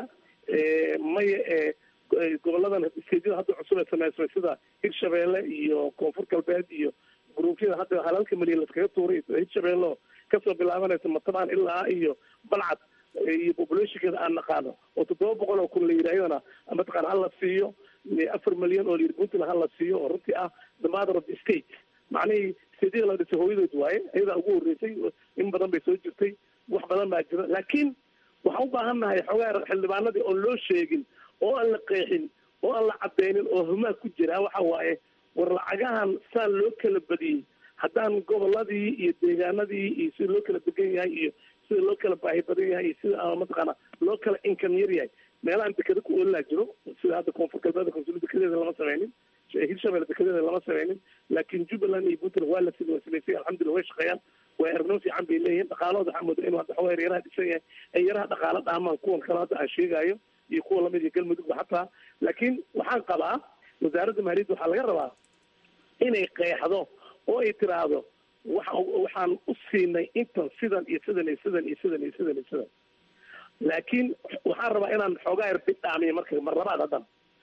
maya ee goboladan stageyada hadda cusub ee sameysmay sida hirshabeelle iyo koonfur galbeed iyo gruufyada hadda halalka milyan laskaga tuuray hirshabeelle kasoo bilaabanaysa matabaan ilaa iyo balcad iyo populationkeeda aan naqaano oo toddoba boqol oo kun la yidhahdana mataqaana hala siiyo afar milyan oo layidhi puntland hala siiyo oo runtii ah the mother of the state macnihii stageyada la dhisay hooyadood waaye ayadaa ugu horreysay in badan bay soo jirtay wax badan baa jira laakiin waxaan u baahan nahay xogaa xildhibaanadii oon loo sheegin oo aan la qeexin oo aan la cadeynin oo humaa ku jira waxa waaye war lacagahan saan loo kala badiyey haddaan goboladii iyo deegaanadii iyo sida loo kala degan yahay iyo sida loo kala baahi badan yahay iyo sida mataqaana loo kala income yar yahay meelahaan dekeda ku oolilaa jiro sida hadda koonfur galbeed konsul dekedeeda lama sameynin hirshabelle dekedeeda lama sameynin laakiin jubbaland iyo puntland waa la sida waa samaysay alxamdulillah way shaqeeyaan way aragno fiican bay leeyihiin dhaqaalahooda waxaa mooda inuu hadda xogaa yaraha dhisan yahay ay yaraha dhaqaalo dhaamaan kuwan kale hadda aan sheegayo iyo kuwa lamid iyo galmudugba xataa laakiin waxaan qabaa wasaaradda maaliyadda waxaa laga rabaa inay qeexdo oo ay tiraahdo waxa waxaan u siinay intan sidan iyo sidan iyo sidan iyo sidan iyo sidan iyo sidan laakiin waxaan rabaa inaan xoogaa yar bidhaamiyo marka mar labaad haddan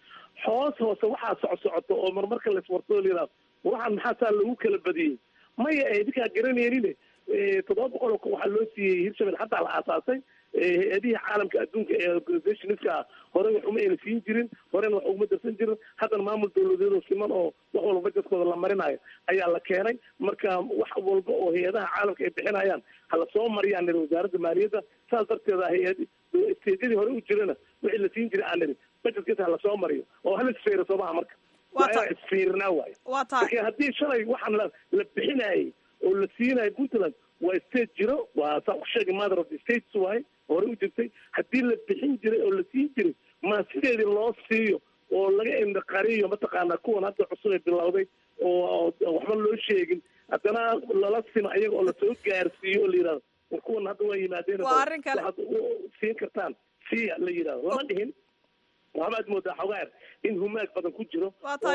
hoos hoose waxaa soco socoto oo marmarka laiswartoo layidhahdo waxaan maxaa saa lagu kala badiyey maya idinkaa garanaynin toddoba boqol oo kun waxaa loo siiyey hirshabelle hataa la aasaasay hay-adihii caalamka adduunka ee organizationska hore wax uma ayna siin jirin horena wax uguma darsan jirin haddana maamul dawladeedoo siman oo wax walba bajetkooda la marinayo ayaa la keenay marka wax walba oo hay-adaha caalamka ay bixinayaan hala soo mariyaan niri wasaaradda maaliyadda saas darteeda hay-ad stejadii hore u jirana wixii la siin jiray aan niri bajetkiisa hala soo mariyo oo hala isfeero soomaha marka waa inaa isfiirinaa waayo marka haddii shalay waxaan la la bixinayay oo la siinayo puntland waa state jiro waa saa u sheegay mother of the states waaye hore u jirtay haddii la bixin jiray oo la siin jiray ma sideedii loo siiyo oo laga indaqariyo mataqaanaa kuwan hadda cusub ee bilowday oo waxba loo sheegin haddana lala simo ayaga oo lasoo gaarsiiyo oo la yidhahdo war kuwan hadda waa yimaadeen waxaad siin kartaan siya la yidhahdo lama dhihin waxbaad moodaa xogaar in humaag badan ku jiro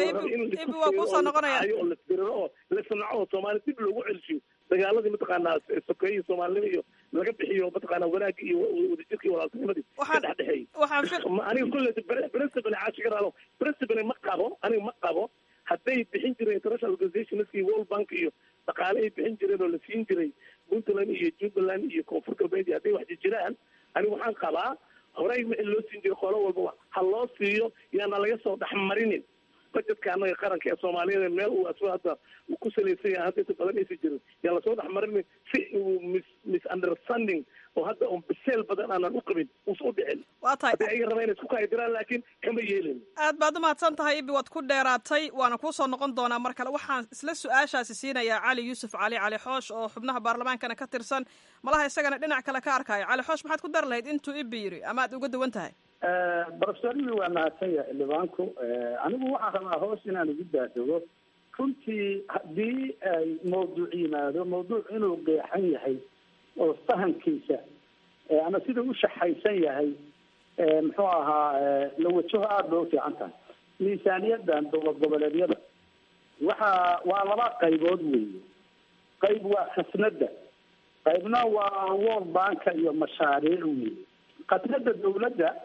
oo lasdiriro oo la sanaco oo soomaali dib loogu celshiyo dagaaladii mataqaanaa sokeeye iyo soomaalinimo iyo laga bixiyo mataqaanaa wanaagga iyo wadajirka iyo walaaltinimadii ka dhexdhexeeyey aniga kulle principal caashigaraalo principal ma qabo aniga ma qabo hadday bixin jireen international organizationska iyo world bank iyo dhaqaale ay bixin jireen oo la siin jiray puntland iyo jubbaland iyo koonfur galbeed iyo hadday wax jiraan aniga waxaan qabaa horey wixii loo siin jiray qolo walbaba ha loo siiyo yaana laga soo dhexmarinin bajetka anaga qaranka ee soomaaliyeed meel uu asba hadda uu ku salaysan yahay hadda inta badan aysan jirin yaa lasoo dhexmarinin si uu mis misunderstanding oo hadda un biseel badan aanan u qabin uusa u dhicin waa tahay hadday ayaga rabaa inay isku kaadiraan laakiin kama yeelin aad baad umahadsan tahay ibi waad ku dheeraatay waana kuusoo noqon doonaa mar kale waxaan isla su-aashaasi siinayaa cali yuusuf cali cali xoosh oo xubnaha baarlamaankana ka tirsan malaha isagana dhinac kale ka arkaayo cali xoosh maxaad ku dari lahayd intuu ibi yiri ama aad uga duwan tahay brofesorimi waa mahadsan yahay xildhibaanku anigu waxaan rabaa hoos inaan ugu daadego runtii haddii ay mawduuc yimaado mawduuc inuu qeexan yahay oo fahamkiisa ama sida u shaxaysan yahay muxuu ahaa la wajaho aada bay ufiican tahay miisaaniyadan dowlad goboleedyada waxa waa laba qaybood weeye qayb waa khasnada qaybna waa world banka iyo mashaariic weeye khasnada dawladda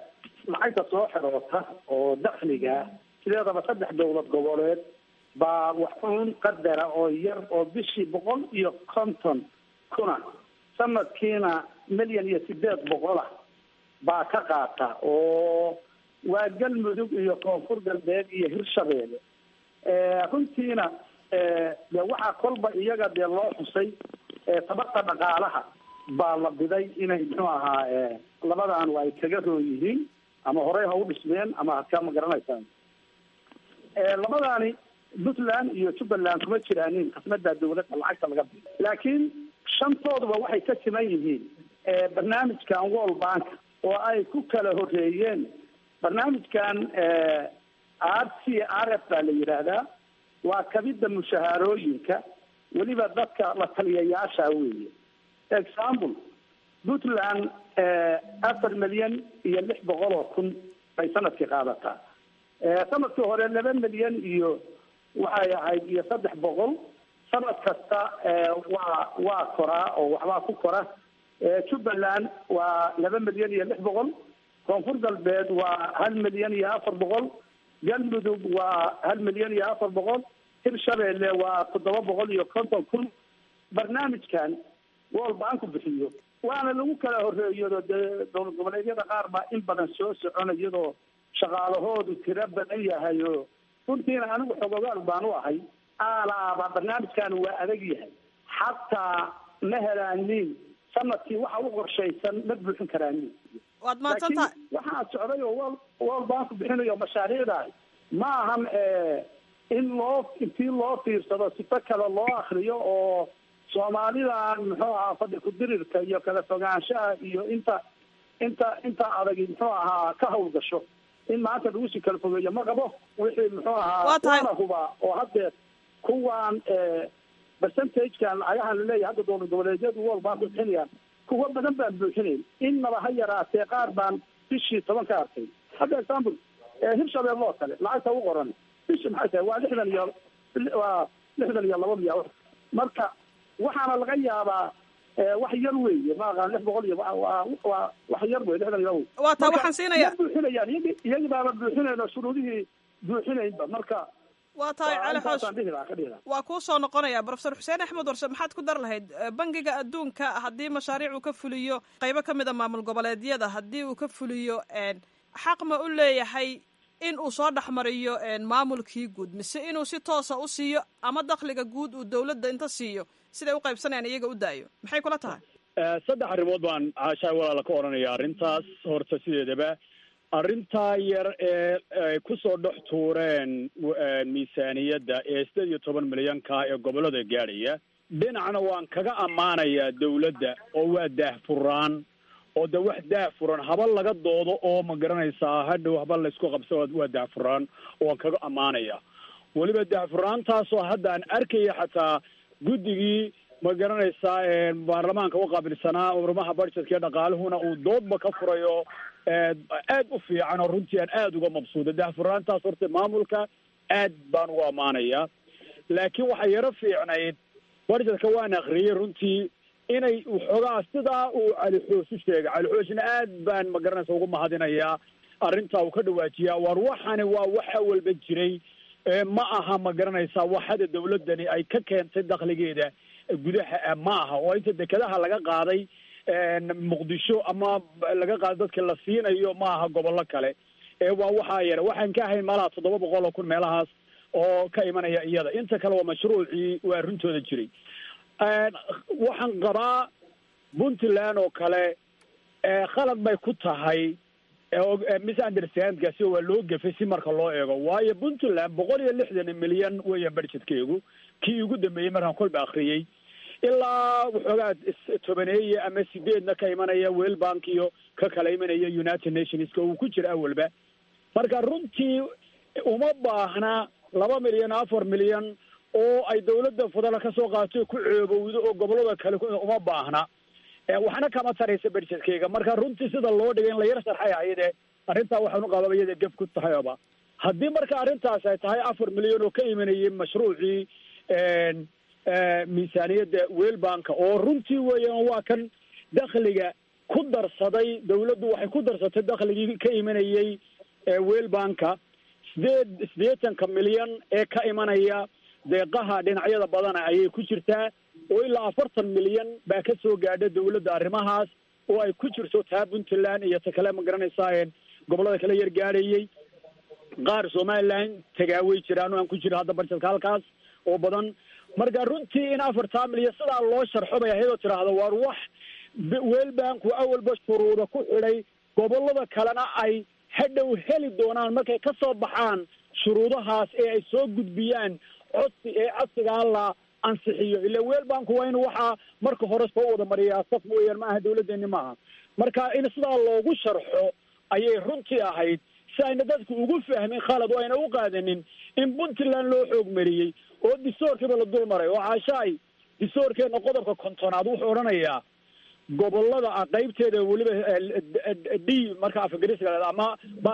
lacagta soo xiroota oo dakhliga sideedaba saddex dowlad goboleed baa waxuun qadara oo yar oo bishii boqol iyo konton kuna sanadkiina milyan iyo sideed boqolah baa ka qaata oo waa galmudug iyo koonfur galbeed iyo hirshabeelle runtiina de waxaa kolba iyaga dee loo xusay tabarta dhaqaalaha baa la biday inay muxuu ahaa labadan ay kaga roon yihiin ama horey ha u dhismeen ama hadkaa ma garanaysaan labadaani puntland iyo jubbaland kuma jiraanin khasnada dawladda lacagta laga bido laakiin shantooduba waxay ka siman yihiin barnaamijkan world bank oo ay ku kala horeeyeen barnaamijkan r c r f baa la yidhaahdaa waa kabida mushahaarooyinka weliba dadka la taliyayaasha weeye example puntland afar milyan iyo lix boqol oo kun bay sanadkii qaadataa sanadkii hore laba milyan iyo waxay ahayd iyo saddex boqol sanad kasta waa waa koraa oo waxbaa ku kora jubbaland waa laba milyan iyo lix boqol koonfur galbeed waa hal milyan iyo afar boqol galmudug waa hal milyan iyo afar boqol hirshabeelle waa toddoba boqol iyo konton kun barnaamijkan world banku bixiyo waana lagu kala horeeyado dee dowlad goboleedyada qaar baa in badan soo socona iyadoo shaqaalahoodu tiro badan yahay oo runtiina anigu xogogaal baan u ahay aalaaba barnaamijkan waa adag yahay xataa ma helaanin sanadkii waxa u qorshaysan ma buuxin karaanin waad mahadsantahay waxaa socday oo wol world banku bixinayo mashaariicdaas ma ahan in loo intii loo fiirsado sifo kale loo akriyo oo soomaalidan muxuu ahaa fadhi ku-dirirka iyo kala fogaanshaha iyo inta inta inta adagi muxuu ahaa ka hawlgasho in maanta lagu sii kala fogeeyo ma qabo wixii muxuu ahaa Waa tahay. waana huba oo haddeer kuwan percentagekan lacagahan laleeyahay hadda dowlad goboleedyadu world bank bixinayaan kuwa badan baan buuxinayn innaba ha yaraatee qaar baan bishii toban ka arkay hadda example hirshabelle oo kale lacagta u qoran bishi maxay tahay waa lixdan iyo waa lixdan iyo laba miya marka waxaana laga yaabaa eh, wax yar weeye ma aqaan lix boqol iyo waa- waa waa wax yar wey lixdan iyo laba waa taa Marka, waxaan siinayaa ma buuxinayaan iyagi iyagi baaba buuxinayn oo shuruudihii buuxinaynba marka waa tahay waa cali xoosh intaasaan dhihi lahaa ka dhihi lahaa waa kuu soo noqonaya profesor xuseen axmed warse maxaad ku dar lahayd Eh, bangiga adduunka haddii mashaariic uu ka fuliyo qaybo ka mid a maamul goboleedyada haddii uu ka fuliyo een, xaq ma u leeyahay in uu soo dhexmariyo een, maamulkii guud mise inuu si toosa u siiyo ama dakhliga guud uu dowladda inta siiyo siday u qaybsanayaan iyaga u daayo maxay kula tahay Eh, saddex arrimood baan caashaay walaala ka odhanaya arrintaas horta sideedaba arrintaa yar ee ay kusoo dhex tuureen w- eh, miisaaniyadda ee sideed iyo toban milyanka ee gobollada gaadhaya dhinacna waan kaga ammaanayaa dawladda oo waa daahfuraan oo de wax daahfuran haba laga doodo oo ma garanaysaa hadhow haba laysku qabso waa daahfuraan oo waan kaga ammaanaya weliba daahfuraantaasoo hadda aan arkaya xataa guddigii ma garanaysaa ee baarlamaanka u qaabilsanaa urmaha budgetka iyo dhaqaaluhuna uu doodba ka furayo ee aad u fiican oo runtii aan aada uga mabsuuda daahfuraantaas horta maamulka aad baan ugu ammaanayaa laakiin waxaa yaro fiicnayd budgetka waan akriyey runtii inay waxoogaa sidaa uu cali xoosh u sheegay cali xooshna aad baan ma garanaysa ugu mahadinayaa arrintaa uu ka dhawaajiyaa war waxani waa wax awalba jiray ee ma aha ma garanaysaa waxada dawladdani ay ka keentay dakhligeeda gudaha ah ma aha oo inta dekedaha laga qaaday muqdisho ama laga qaaday dadka la siinayo ma aha gobollo kale ee waa waxaa yara waxaan ka ahayn malaha toddoba boqol oo kun meelahaas oo ka imanaya iyada inta kale waa mashruucii waa runtooda jiray waxaan qabaa puntland oo kale khalad bay ku tahay misunderstandkaasi waa loo gefay si marka loo eego waayo puntland boqol iyo lixdan milyan weeyaan budgetkeygu kii ugu dambeeyey markaan kolba akriyey ilaa waxoogaa tobaneeye ama sideedna ka imanaya wel bank iyo ka kala imanaya united nationska uu ku jira awalba marka runtii uma baahna laba milyan afar milyan oo ay dawladda federal ka soo qaato ku ceebowdo oo gobolada kale uma baahna waxna kama taraysa budgetkeyga marka runtii sida loo dhigay in la yar sharxay ayade arrintaa waxaan u qababa iyada gef ku tahayba haddii marka arrintaas ay tahay afar milyan oo ka imanayay mashruucii miisaaniyadda welbanka oo runtii weeyaan waa kan dakhliga ku darsaday dawladdu waxay ku darsatay dakhligii ka imanayey weelbanka sideed siddeetanka milyan ee ka imanaya deeqaha dhinacyada badana ayay ku jirtaa oo ilaa afartan milyan baa ka soo gaadha dawladda arrimahaas oo ay ku jirto taa puntland iyo ta kale ma garanaysaa gobollada kala yar gaadhayey qaar somaliland tagaaway jiraan oo aan ku jiro hadda barjedka halkaas oo badan marka runtii in afartaa milyan sidaa loo sharxo bay ahayd oo tidhaahdo waar wax weelbanku awalba shuruuda ku xidhay gobollada kalena ay hadhow heli doonaan markay ka soo baxaan shuruudahaas ee ay soo gudbiyaan codsi ee codsigaa la ansixiyo ila weelbanku waa in waxaa marka hore soo wada mariyaa saf mooyaan ma aha dawladdeeni maaha marka in sidaa loogu sharxo ayay runtii ahayd si ayna dadku ugu fahmin khalad oo ayna u qaadanin in puntland loo xoog mariyey oo distoorkiiba la dul maray oo caashaay distoorkeena qodobka kontonaad wuxuu odhanayaa gobolada qaybteeda weliba d marka afgariska ama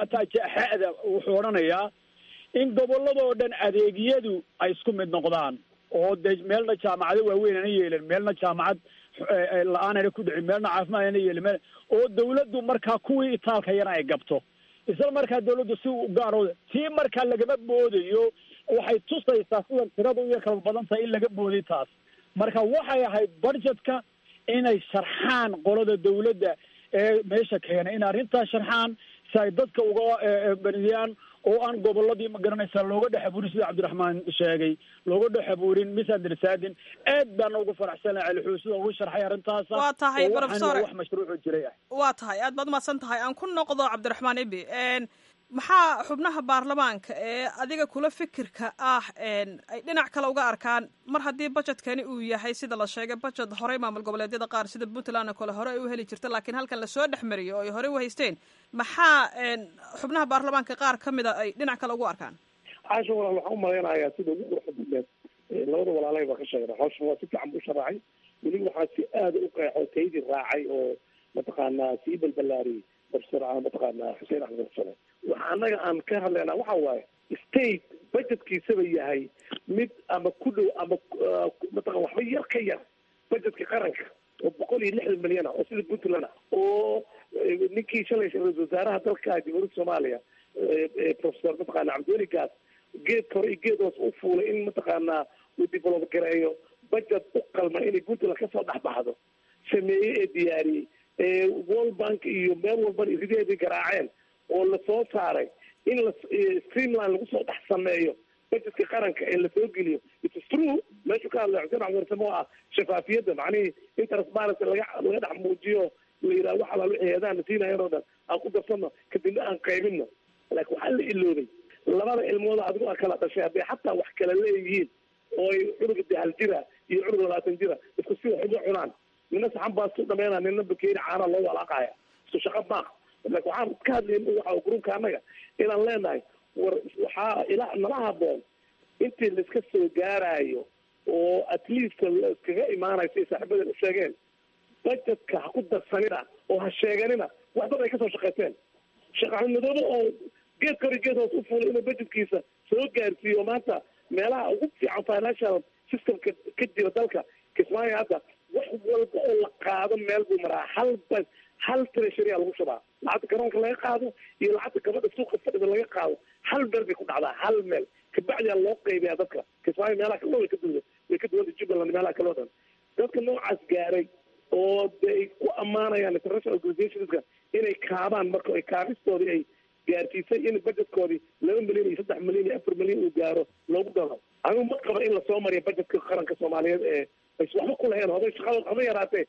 xada wuxuu odhanayaa in gobolladoo dhan adeegyadu ay isku mid noqdaan oo de meelna jaamacado waaweyn ana yeelin meelna jaamacad la-aanana ku dhicin meelna caafimaad ana yeelin meel oo dawladdu markaa kuwii itaalka yana ay gabto isla markaa dawladdu si gaaro tii markaa lagama boodayo waxay tusaysaa sida tiradu iyo kala badan tahay in laga booday taas marka waxay ahayd budgetka inay sharxaan qolada dawladda ee meesha keenay in arrintaas sharxaan si ay dadka uga beriyaan oo aan gobolladii ma garanaysaa looga dhex abuurin sida cabdiraxmaan sheegay looga dhex abuurin misunderstanding aad baana ugu faraxsana celixuu sida ugu sharxay arrintaasa waa tahay oo professor waxaan wax mashruuco jiray ah waa tahay aad baad umahadsan tahay aan ku noqdo cabdiraxmaan ibi maxaa xubnaha baarlamaanka ee adiga kula fikirka ah ay dhinac kale uga arkaan mar haddii budgetkani uu yahay sida la sheegay budget horey maamul goboleedyada qaar sida puntland oo kale hore ay u heli jirta laakiin halkan lasoo dhex mariyay oo ay horey u haysteen maxaa xubnaha baarlamaanka qaar ka mida ay dhinac kale ugu arkaan caasha walaal waxaan umalaynayaa sida ugu quruxda badneed labada walaalay baa ka sheegna hawshan waa si fiican buu sharaxay weliba waxaa si aada u qeexo taydii raacay oo mataqaanaa sii balbalaariyey professor mataqaanaa xuseen axmed xusane waxa annaga aan ka hadlaynaa waxa waaye state budgetkiisaba yahay mid ama ku dhow ama mataqan waxba yar ka yar budgetka qaranka oo boqol iyo lixdan milyan ah oo sida puntland ah oo ninkii shalay ra-isul wasaaraha dalka jamhuuriyadda soomaaliya professor mataqaana cabdiweli gaas geed kore iyo geed hoos u fuulay in mataqaanaa uu develop gareeyo budget u qalma inay puntland kasoo dhexbaxdo sameeyey ee diyaariyey world bank iyo meel walbana irideedii garaaceen oo lasoo saaray in la streamline lagu soo dhex sameeyo budgetka qaranka ee lasoo geliyo its true meeshuu ka hadlay xuseen axmed oo ah shafaafiyadda macnihii in transparency laga laga dhex muujiyo la yidhaha wax alaal wixii heedaha na siinayan oo dhan aan ku darsano kadibna aan qaybino laakiin waxaa la iloobay labada ilmooda adigo a kala dhashay hadday xataa wax kala leeyihiin oo ay cunuga dahal jira iyo cunug labaatan jira isku si wax uga cunaan nina saxan baa su dhameynaa nina bakeeri caana loo walaaqaya isku shaqo maaq laakin waxaan ka hadlayn waxa gruubka annaga inaan leenahay war waxaa ila nala haboon intii laiska soo gaarayo oo at least laiskaga imaanayo siay saaxiibadan u sheegeen budgetka ha ku darsanina oo ha sheeganina wax dad ay kasoo shaqaysteen sheekh axmed madoobe oo geed kori geed hoos u fuulay inuu budgetkiisa soo gaarsiiyo maanta meelaha ugu fiican financial systemka ka jira dalka kismaayo hadda wax walba oo la qaado meel buu maraa hal ba hal treasury a lagu shubaa lacagta garoonka laga qaado iyo lacagta gabadha suuqa fadhida laga qaado hal meel bay ku dhacdaa hal meel kabacdiyaa loo qaybiyaa dadka kismaayo meelaha kale way ka duwda way ka duwanta jubbaland meelaha kale o dhan dadka noocaas gaaray oo de ay ku ammaanayaan international organizationska inay kaabaan marka ay kaabistoodii ay gaarsiisay in budgetkoodii laba milyan iyo saddex milyan iyo afar milyan uu gaaro loogu daro anigu ma qaba in lasoo mariyo budgetka qaranka soomaaliyeed ee ays waxba ku lahayn hoday shaqada haba yaraatee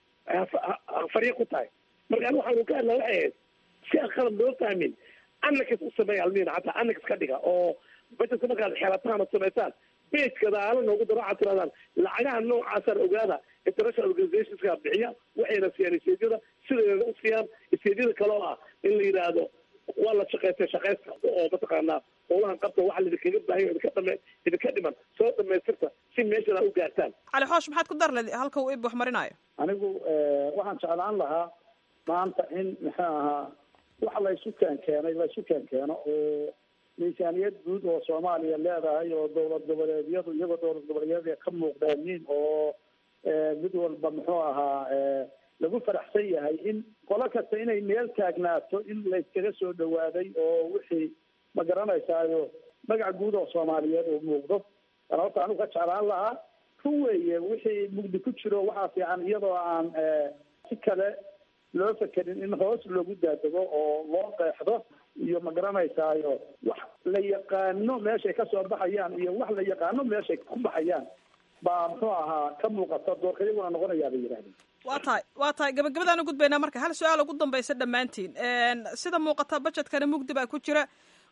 farya ku tahay marka ani waxaanu ka hadlaa waxay ahayd si aan qalab loo fahmin annakas u sameeya almiina hataa annakas ka dhiga oo budgetka markaad xeelataan oo samaysaan bejka daala noogu daro waxaad tirahdaan lacagaha noocaasaan ogaada international organizationska bixiya waxayna siiyaan isteedyada sideeda u siiyaan isteedyada kale oo ah in la yidhaahdo waa la shaqaystay shaqaysta oo mataqaanaa howlahan qabta waxa laidinkaga baahan idinka dhame idinka dhiman soo dhamaystirta si meeshana u gaartaan cali xoosh maxaad ku dar ledi halka uu ib wax marinaayo anigu waxaan jeclaan lahaa maanta in muxuu ahaa wax la isu keen keenay la isu keen keeno oo miisaaniyad guud oo soomaaliya leedahay oo dowlad goboleedyadu iyagoo dowlad goboleedyada ka muuqdaanin oo mid walba muxuu ahaa lagu faraxsan yahay in qolo kasta inay meel taagnaato in layskaga soo dhawaaday oo wixii ma garanaysaayo magac guud oo soomaaliyeed uu muuqdo ana horta anigu ka jeclaan lahaa run weeye wixii mugdi ku jiro waxaa fiican iyadoo aan si kale loo fekerin in hoos loogu daadego oo loo qeexdo iyo ma garanaysaayo wax la yaqaano meeshay kasoo baxayaan iyo wax la yaqaano meeshay ku baxayaan baa muxuu ahaa ka muuqata doorka iyaguna noqonayaa bay yidhahdeen waa tahay waa tahay gabagabadaan u gudbaynaa marka hal su-aal ugu dambaysa dhammaantiin sida muuqata budgetkana mugdi baa ku jira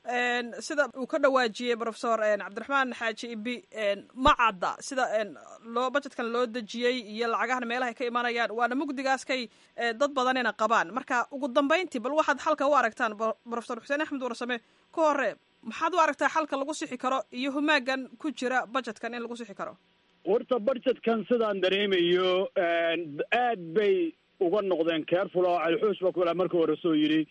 sida uu ka dhawaajiyey professor cabdiraxmaan xaaji ibi ma cadda sida loo budgetkan loo dejiyey iyo lacagahana meelahay ka imanayaan waana mugdigaaskay dad badanina qabaan marka ugu dambayntii bal waxaad xalka u aragtaan professor xuseen axmed warsame ka hore maxaad u aragtaa xalka lagu sixi karo iyo humaagan ku jira budgetkan in lagu sixi karo horta budgetkan sidaan dareemayo aad bay uga noqdeen careful oo calixuus ba kula marka hore soo yidhi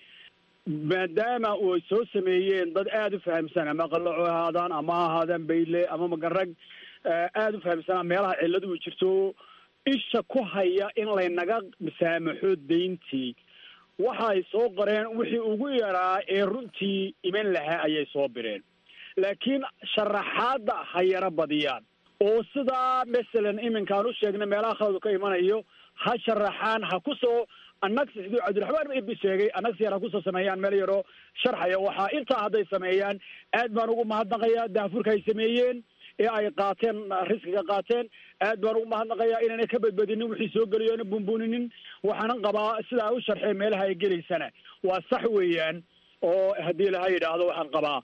maadaama ay soo sameeyeen dad aada u fahamsan ama qalaco ahaadaan ama ha ahaadaan bayle ama magarag aada u fahamsanaa meelaha cilladu u jirto isha ku haya in laynaga saamaxo dayntii waxay soo qoreen wixii ugu yaraa ee runtii iman lahaa ayay soo bireen laakiin sharaxaadda ha yaro badiyaan oo sidaa masalan iminkaan u sheegna meelaha khaladu ka imanayo ha sharaxaan ha kusoo annags siduu cabdiraxmaan ibi sheegay annags yar ha kusoo sameeyaan meel yaroo sharxaya waxaa intaa hadday sameeyaan aad baan ugu mahadnaqayaa daafurka ay sameeyeen ee ay qaateen riskiga qaateen aad baan ugu mahadnaqayaa inaanay ka badbadinin wixii soo geliyo ana bunbuninin waxaanan qabaa sidaa u sharxeen meelaha ay gelaysana waa sax weeyaan oo haddii laha yidhaahdo waxaan qabaa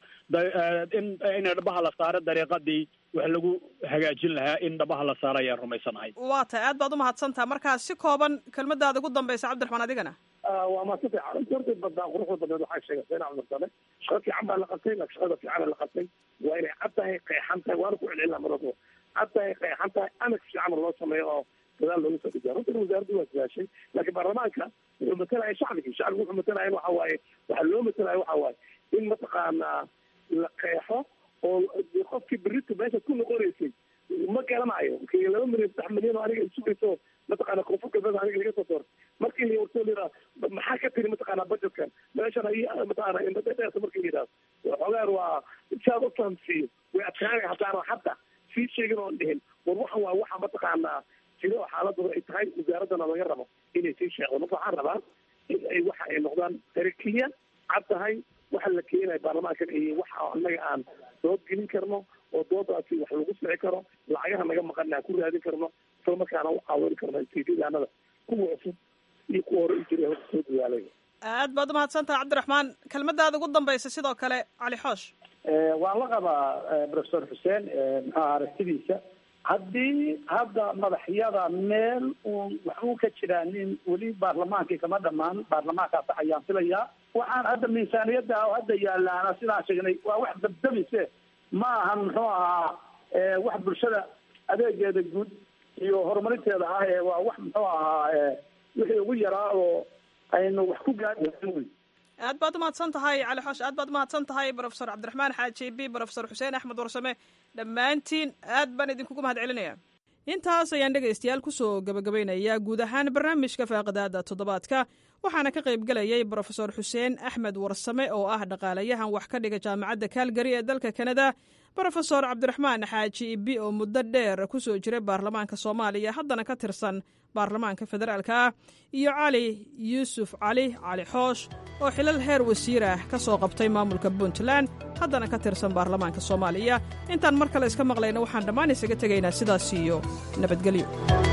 in in dhabaha la saaro dariiqadii wax lagu hagaajin lahaa in dhabaha la saaro ayaan rumaysanahay waa tahay aad baad umahadsantaha markaa si kooban kelmadaada ugu dambaysa cabdiraxmaan adigana waa maadsan fiican runtii horta badnaa quruxda badneed waxaa sheegay sayna cabdirsale shaqo fiican baa la qabtay laakiin shaqada fiicana la qabtay waa inay cad tahay qeexan tahay waana ku celcelina marado cad tahay qeexan tahay anak fiican loo sameeyo oo dadaal loogu soo dhigaa runtii wasaaraddu waa sidaashay laakiin baarlamaanka wuxuu matalaya shacbigii shacbigu wuxuu matalaya waxa waaye waxaa loo matalaya waxa waaye in mataqaanaa la qeexo oo qofkii berito meesha ku noqonaysay ma garanayo markii laba milyan saddex milyan oo aniga sugayso mataqaana koonfur galbeed aniga laga soo doortay markii la wartoo liraa maxaa ka tiri mataqaana budgetkan meeshan ay mataqaana indhadheerta markii la yidhahdo xoogaan waa saad u fahamsiiyo way adkaanaya haddaana hadda sii sheegin oon dhihin war waxan waa waxa mataqaanaa jiro oo xaaladooda ay tahay wasaaraddana laga rabo inay sii sheegdo marka waxaan rabaa in ay waxa ay noqdaan tarakiya cad tahay waxa la keenaya baarlamaankan iyo waxa annaga aan dood gelin karno oo doodaasi wax lagu sixi karo lacagaha naga maqana aan ku raadin karno isla markaana u caawin karno istiidaanada kuwa cusub iyo kuwa hore u jiray horta soo dadaalay aad baad umahadsantaha cabdiraxmaan kelmadaada ugu dambaysa sidoo kale cali xoosh waan la qabaa professor xuseen maxaa aragtidiisa haddii hadda madaxyada meel uun wax uu ka jiraa nin weli baarlamaankii kama dhamaan baarlamaankaas ayaan filayaa waxaan hadda miisaaniyadda oo hadda yaalaana sidaan sheegnay waa wax dabdamise ma ahan muxuu ahaa wax bulshada adeegeeda guud iyo horumarinteeda ah ee waa wax muxuu ahaa wixii ugu yaraa oo aynu wax ku gaari wey aad baad umahadsan tahay cali xoosh aad baad umahadsan tahay professor cabdiraxmaan xaaji b professor xuseen axmed warsame dhammaantiin aad baan idinkugu mahad celinaya intaas ayaan dhegaystayaal kusoo gabagabaynayaa guud ahaan barnaamijka faaqidaada toddobaadka waxaana ka qaybgelayay brofesor xuseen axmed warsame oo ah dhaqaalayahan wax ka dhiga jaamacadda kaalgari ee dalka kanada brofesor cabdiraxmaan xaaji ibi oo muddo dheer kusoo jiray baarlamaanka soomaaliya haddana ka tirsan baarlamaanka federaalka ah iyo cali yuusuf cali cali xoosh oo xilal heer wasiir ah ka soo qabtay maamulka puntland haddana ka tirsan baarlamaanka soomaaliya intaan mar kale iska maqlayna waxaan dhammaan isaga tegaynaa sidaas iyo nabadgelyo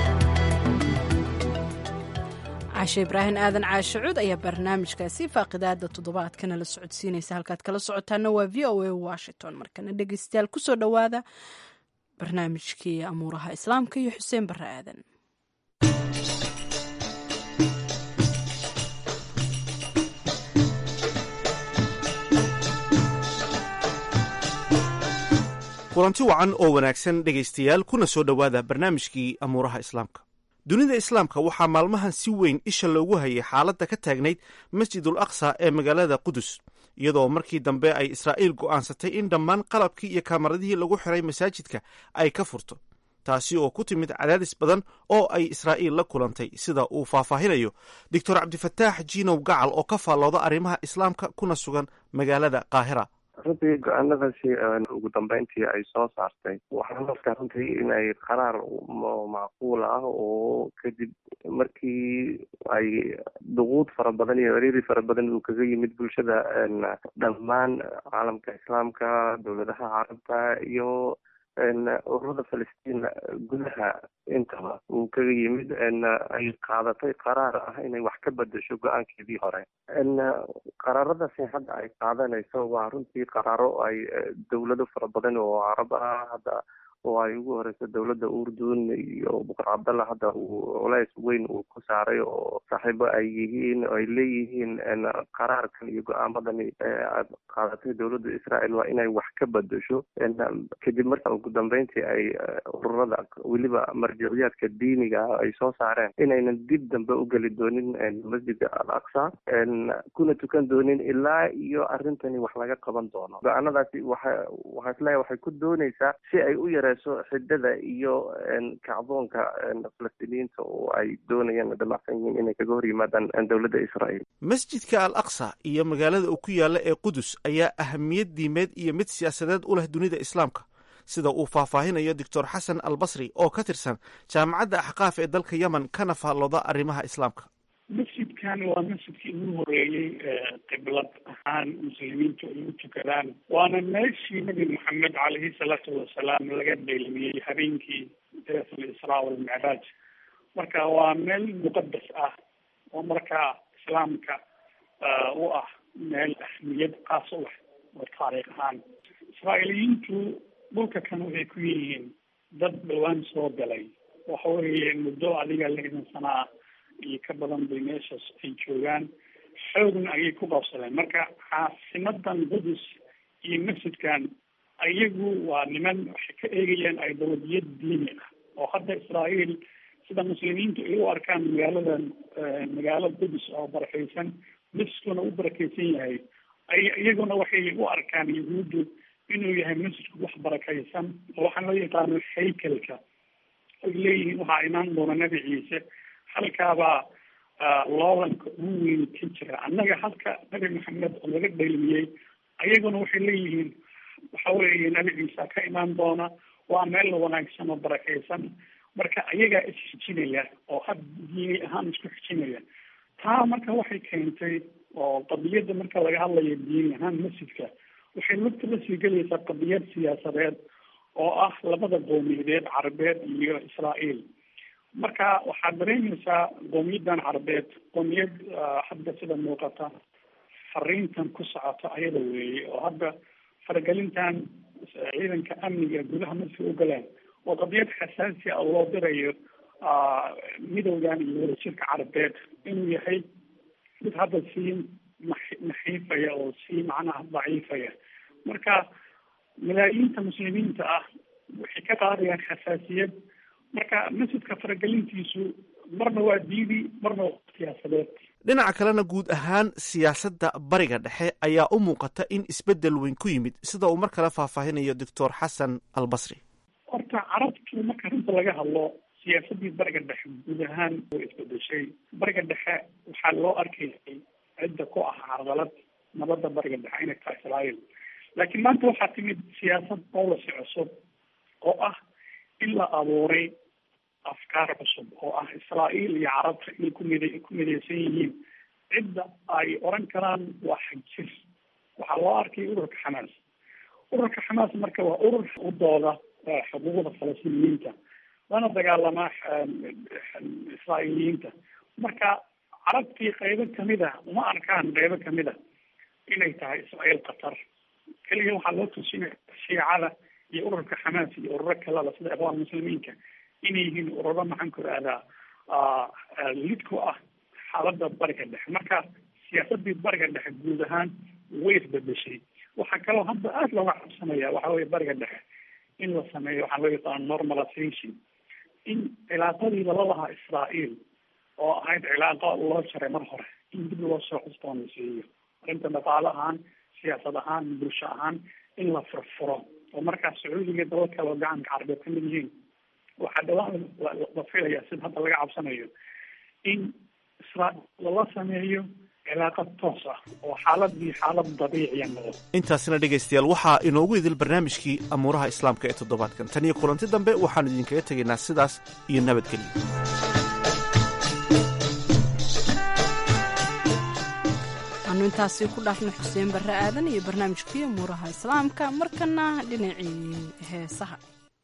caashe ibraahim aadan caashe cud ayaa barnaamijkaasi faaqidaada toddobaadkana la socodsiinaysa halkaad kala socotaana waa v o a washington markana dhegeystayaal kusoo dhowaada barnaamijkii amuuraha islaamka iyo xuseen barre aadan kulanti wacan oo wanaagsan dhegaystayaal kuna soo dhowaada barnaamijkii amuuraha islaamka dunida islaamka waxaa maalmahan si weyn isha loogu hayay xaaladda ka taagnayd masjidul aqsa ee magaalada qudus iyadoo markii dambe ay israa'iil go'aansatay in dhammaan qalabkii iyo kamaradihii lagu xiray masaajidka ay ka furto taasi oo ku timid cadaadis badan oo ay israa'iil la kulantay sida uu faahfaahinayo doctor cabdifataax jiinow gacal oo ka faallooda arrimaha islaamka kuna sugan magaalada qaahira runtii go-aanadaasi ugu dambeyntii ay soo saartay waxaan markaa runtii inay qaraar macquul ah oo kadib markii ay duquud fara badan iyo ciriiri fara badan uu kaga yimid bulshada dhammaan caalamka islaamka dowladaha carabta iyo ururada falastiin gudaha intaba uu kaga yimid ay qaadatay qaraar ah inay wax ka bedesho go-aankeedii hore qaraaradaasi hadda ay qaadanayso waa runtii qaraaro ay dowlado fara badan oo carab ah hadda oo ay ugu horeyso dowladda urdun iyo buqar cabdalla hadda uu culays weyn uu ku saaray oo saaxiibo ay yihiin oo ay leeyihiin qaraarkan iyo go-aamadani aad qaadatay dowladda israel waa inay wax ka bedesho kadib marka ugu dambeyntii ay ururada weliba marjiciyaadka diiniga ay soo saareen inaynan dib dambe u geli doonin masjidka al aqsa kuna tukan doonin ilaa iyo arrintani wax laga qaban doono go-aanadaasi waxa waxaa isleeyahay waxay ku dooneysaa si ay u yare xidada iyo kacdoonka falastiiniyiinta oo ay doonayaan damacsan yihiin inay kaga hor yimaadaan dowladda israel masjidka al aqsa iyo magaalada uu ku yaalla ee qudus ayaa ahamiyad diimeed iyo mid siyaasadeed u leh dunida islaamka sida uu faahfaahinayo doctor xasan al basri oo ka tirsan jaamacadda axqaaf ee dalka yemen kana faallooda arrimaha islaamka masjidkan waa masjidkii ugu horeeyey qiblad ahaan muslimiintu ay u tukadaan waana meeshii nabi maxamed caleyhi salaatu wasalaam laga dheelmiyey habeenkii deet alisraa walmicraaj marka waa meel muqadas ah oo markaa islaamka u ah meel ahmiyad qaas u leh oo taariikh ahaan israa'iiliyiintu dhulka kan waxay ku yihiin dad dhawaan soo galay waxa weeye muddo adiga lixdan sana ah iyo ka badan bay meeshaas ay joogaan xoogna ayay ku qabsadeen marka caasimadan qudus iyo masjidkan ayagu waa niman waxay ka eegayaan idolodiyad diini ah oo hadda israa'iil sida muslimiintu ay u arkaan magaaladan magaalo qudus oo barakeysan masjidkuna u barakeysan yahay ay iyaguna waxay u arkaan yahuuddu inuu yahay masjidku wax barakeysan oo waxaa loo yaqaano haykelka ay leeyihiin waxaa imaan doona nebi ciise halkaabaa loolanka ugu weyn ka jira annaga halka nabi maxamed oo laga dheelmiyey ayaguna waxay leeyihiin waxa weeye nabi ciisa ka imaan doona waa meel wanaagsan oo barakeysan marka ayagaa isxijinaya oo had diini ahaan isku xijinaya taa marka waxay keentay oo qadiyadda marka laga hadlayo diini ahaan masjidka waxay lugta la sii gelaysaa qadiyad siyaasadeed oo ah labada qowmiyadeed carabeed iyo israa'iil marka waxaad dareemaysaa qowmiyadan carabeed qowmiyad hadda sida muuqata fariintan ku socota ayada weeye oo hadda faragelintan ciidanka amniga gudaha masjidka u galeen oo qadiyad xasaasi a loo dirayo midowdan iyo wadajirka carabeed inuu yahay mid hadda sii naxiifaya oo sii macnaha daciifaya marka malaayiinta muslimiinta ah waxay ka qaadayaan xasaasiyad marka masjidka faragelintiisu marna waa diidi marna waa siyaasadeed dhinaca kalena guud ahaan siyaasadda bariga dhexe ayaa u muuqata in isbeddel weyn ku yimid sida uu mar kale faahfaahinayo doctor xasan al basri horta carabtu marka runta laga hadlo siyaasaddii bariga dhexe guud ahaan way isbedeshay bariga dhexe waxaa loo arkayay cidda ku ah carqalad nabadda bariga dhexe inay tahay israa'iil laakiin maanta waxaa timid siyaasad policy cusub oo ah in la abuuray afkaar cusub oo ah israa'iil iyo carabta inay ku mid ku midaysan yihiin cidda ay oran karaan waa xagjir waxaa loo arkay ururka xamaas ururka xamaas marka waa urur u dooda xuquuqda falastiiniyiinta lana dagaalamaa israa'iiliyiinta marka carabtii qaybo kamid a uma arkaan qaybo kamid a inay tahay israa'iil qatar keliya waxaa loo tusinaya shiicada iyo ururka xamaas iyo ururo kaleba sida ikhwaan muslimiinka inay yihiin ururo maxaan ku ihahdaa lid ku ah xaaladda bariga dhexe marka siyaasadii bariga dhexe guud ahaan way isbedeshay waxaa kaloo hadda aada looga cabsanaya waxa weye bariga dhexe in la sameeyo waxaa loo yaqaano normalization in cilaaqadii lala lahaa israa'iil oo ahayd cilaaqo loo jaray mar hore in dib loo soo cusboonaysiiyo arrinta dhaqaale ahaan siyaasad ahaan bulsho ahaan in la furfuro oo markaas sacuudiga dalal kale oo gacanka carabeed kamid yihiin waxaa dhawaan la filaya sida hadda laga cabsanayo in israel lala sameeyo cilaaqad toos ah oo xaaladii xaalad dabiiciya noqdo intaasina dhegaystayaal waxaa inoogu idil barnaamijkii amuuraha islaamka ee toddobaadkan tan iyo kulanti dambe waxaanu idinkaga tegaynaa sidaas iyo nabadgelyo anu intaasi ku dhaafna xuseen barre aadan iyo barnaamijkii amuuraha islaamka markana dhinacii heesaha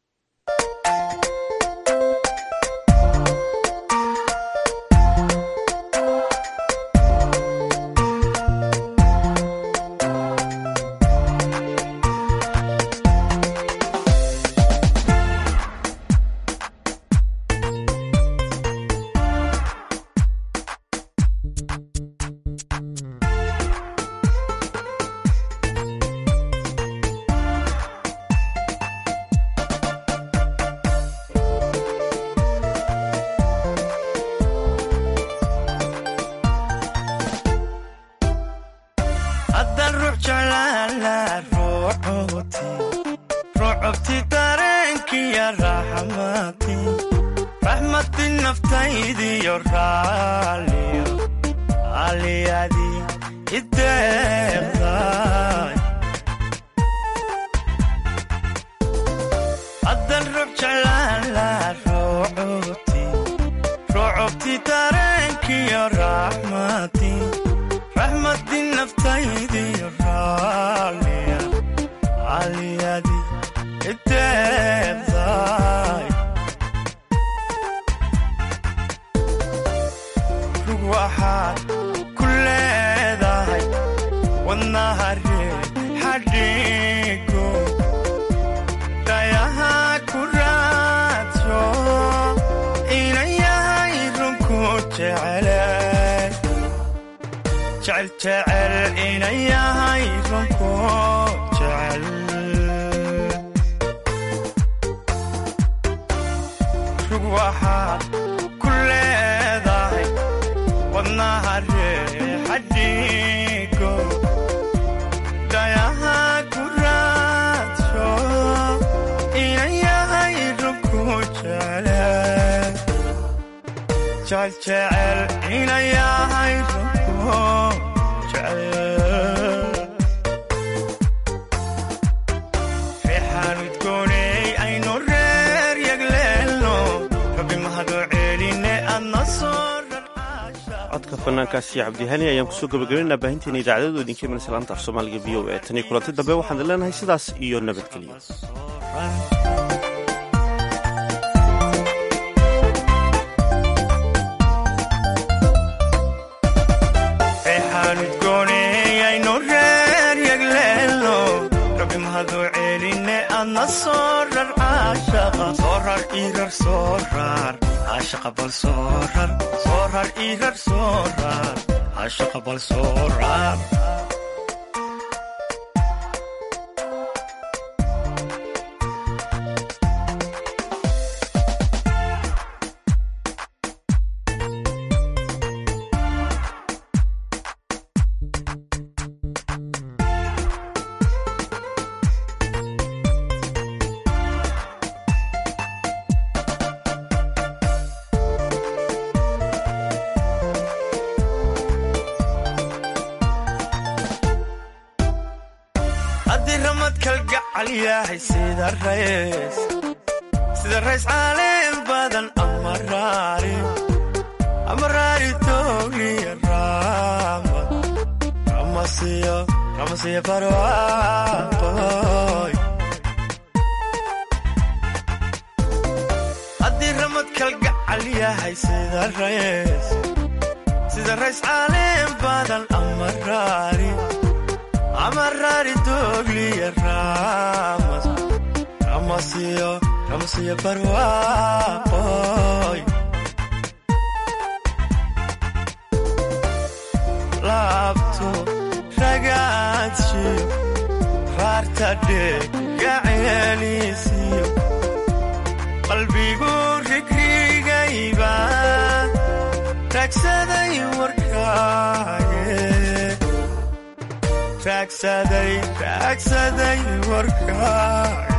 codka fanaankaasi cabdihani ayaan kusoo gabagabaynaa baahinteena idaacadadu idinka imanaysa laanta af soomaaliga v o e tan iyo kulanti dambe waxaan idin leenahay sidaas iyo nabadgelyo ashaqa bal soorar soorar irar soorar ashaqa bal soorar sida rays caaleen badan amaraari toogiya raamad ramasiya barwaaqoy haddii ramad kalgacal yahay sida rays sida rays caaleen badan amaraari amaraari toogliya raamad ramasiya barwaaqoy laabto ragaadshiyo raartadhegaceeliisiyo qalbigu rigrigayba raagsaday warkaage raagsaday raagsaday warkaage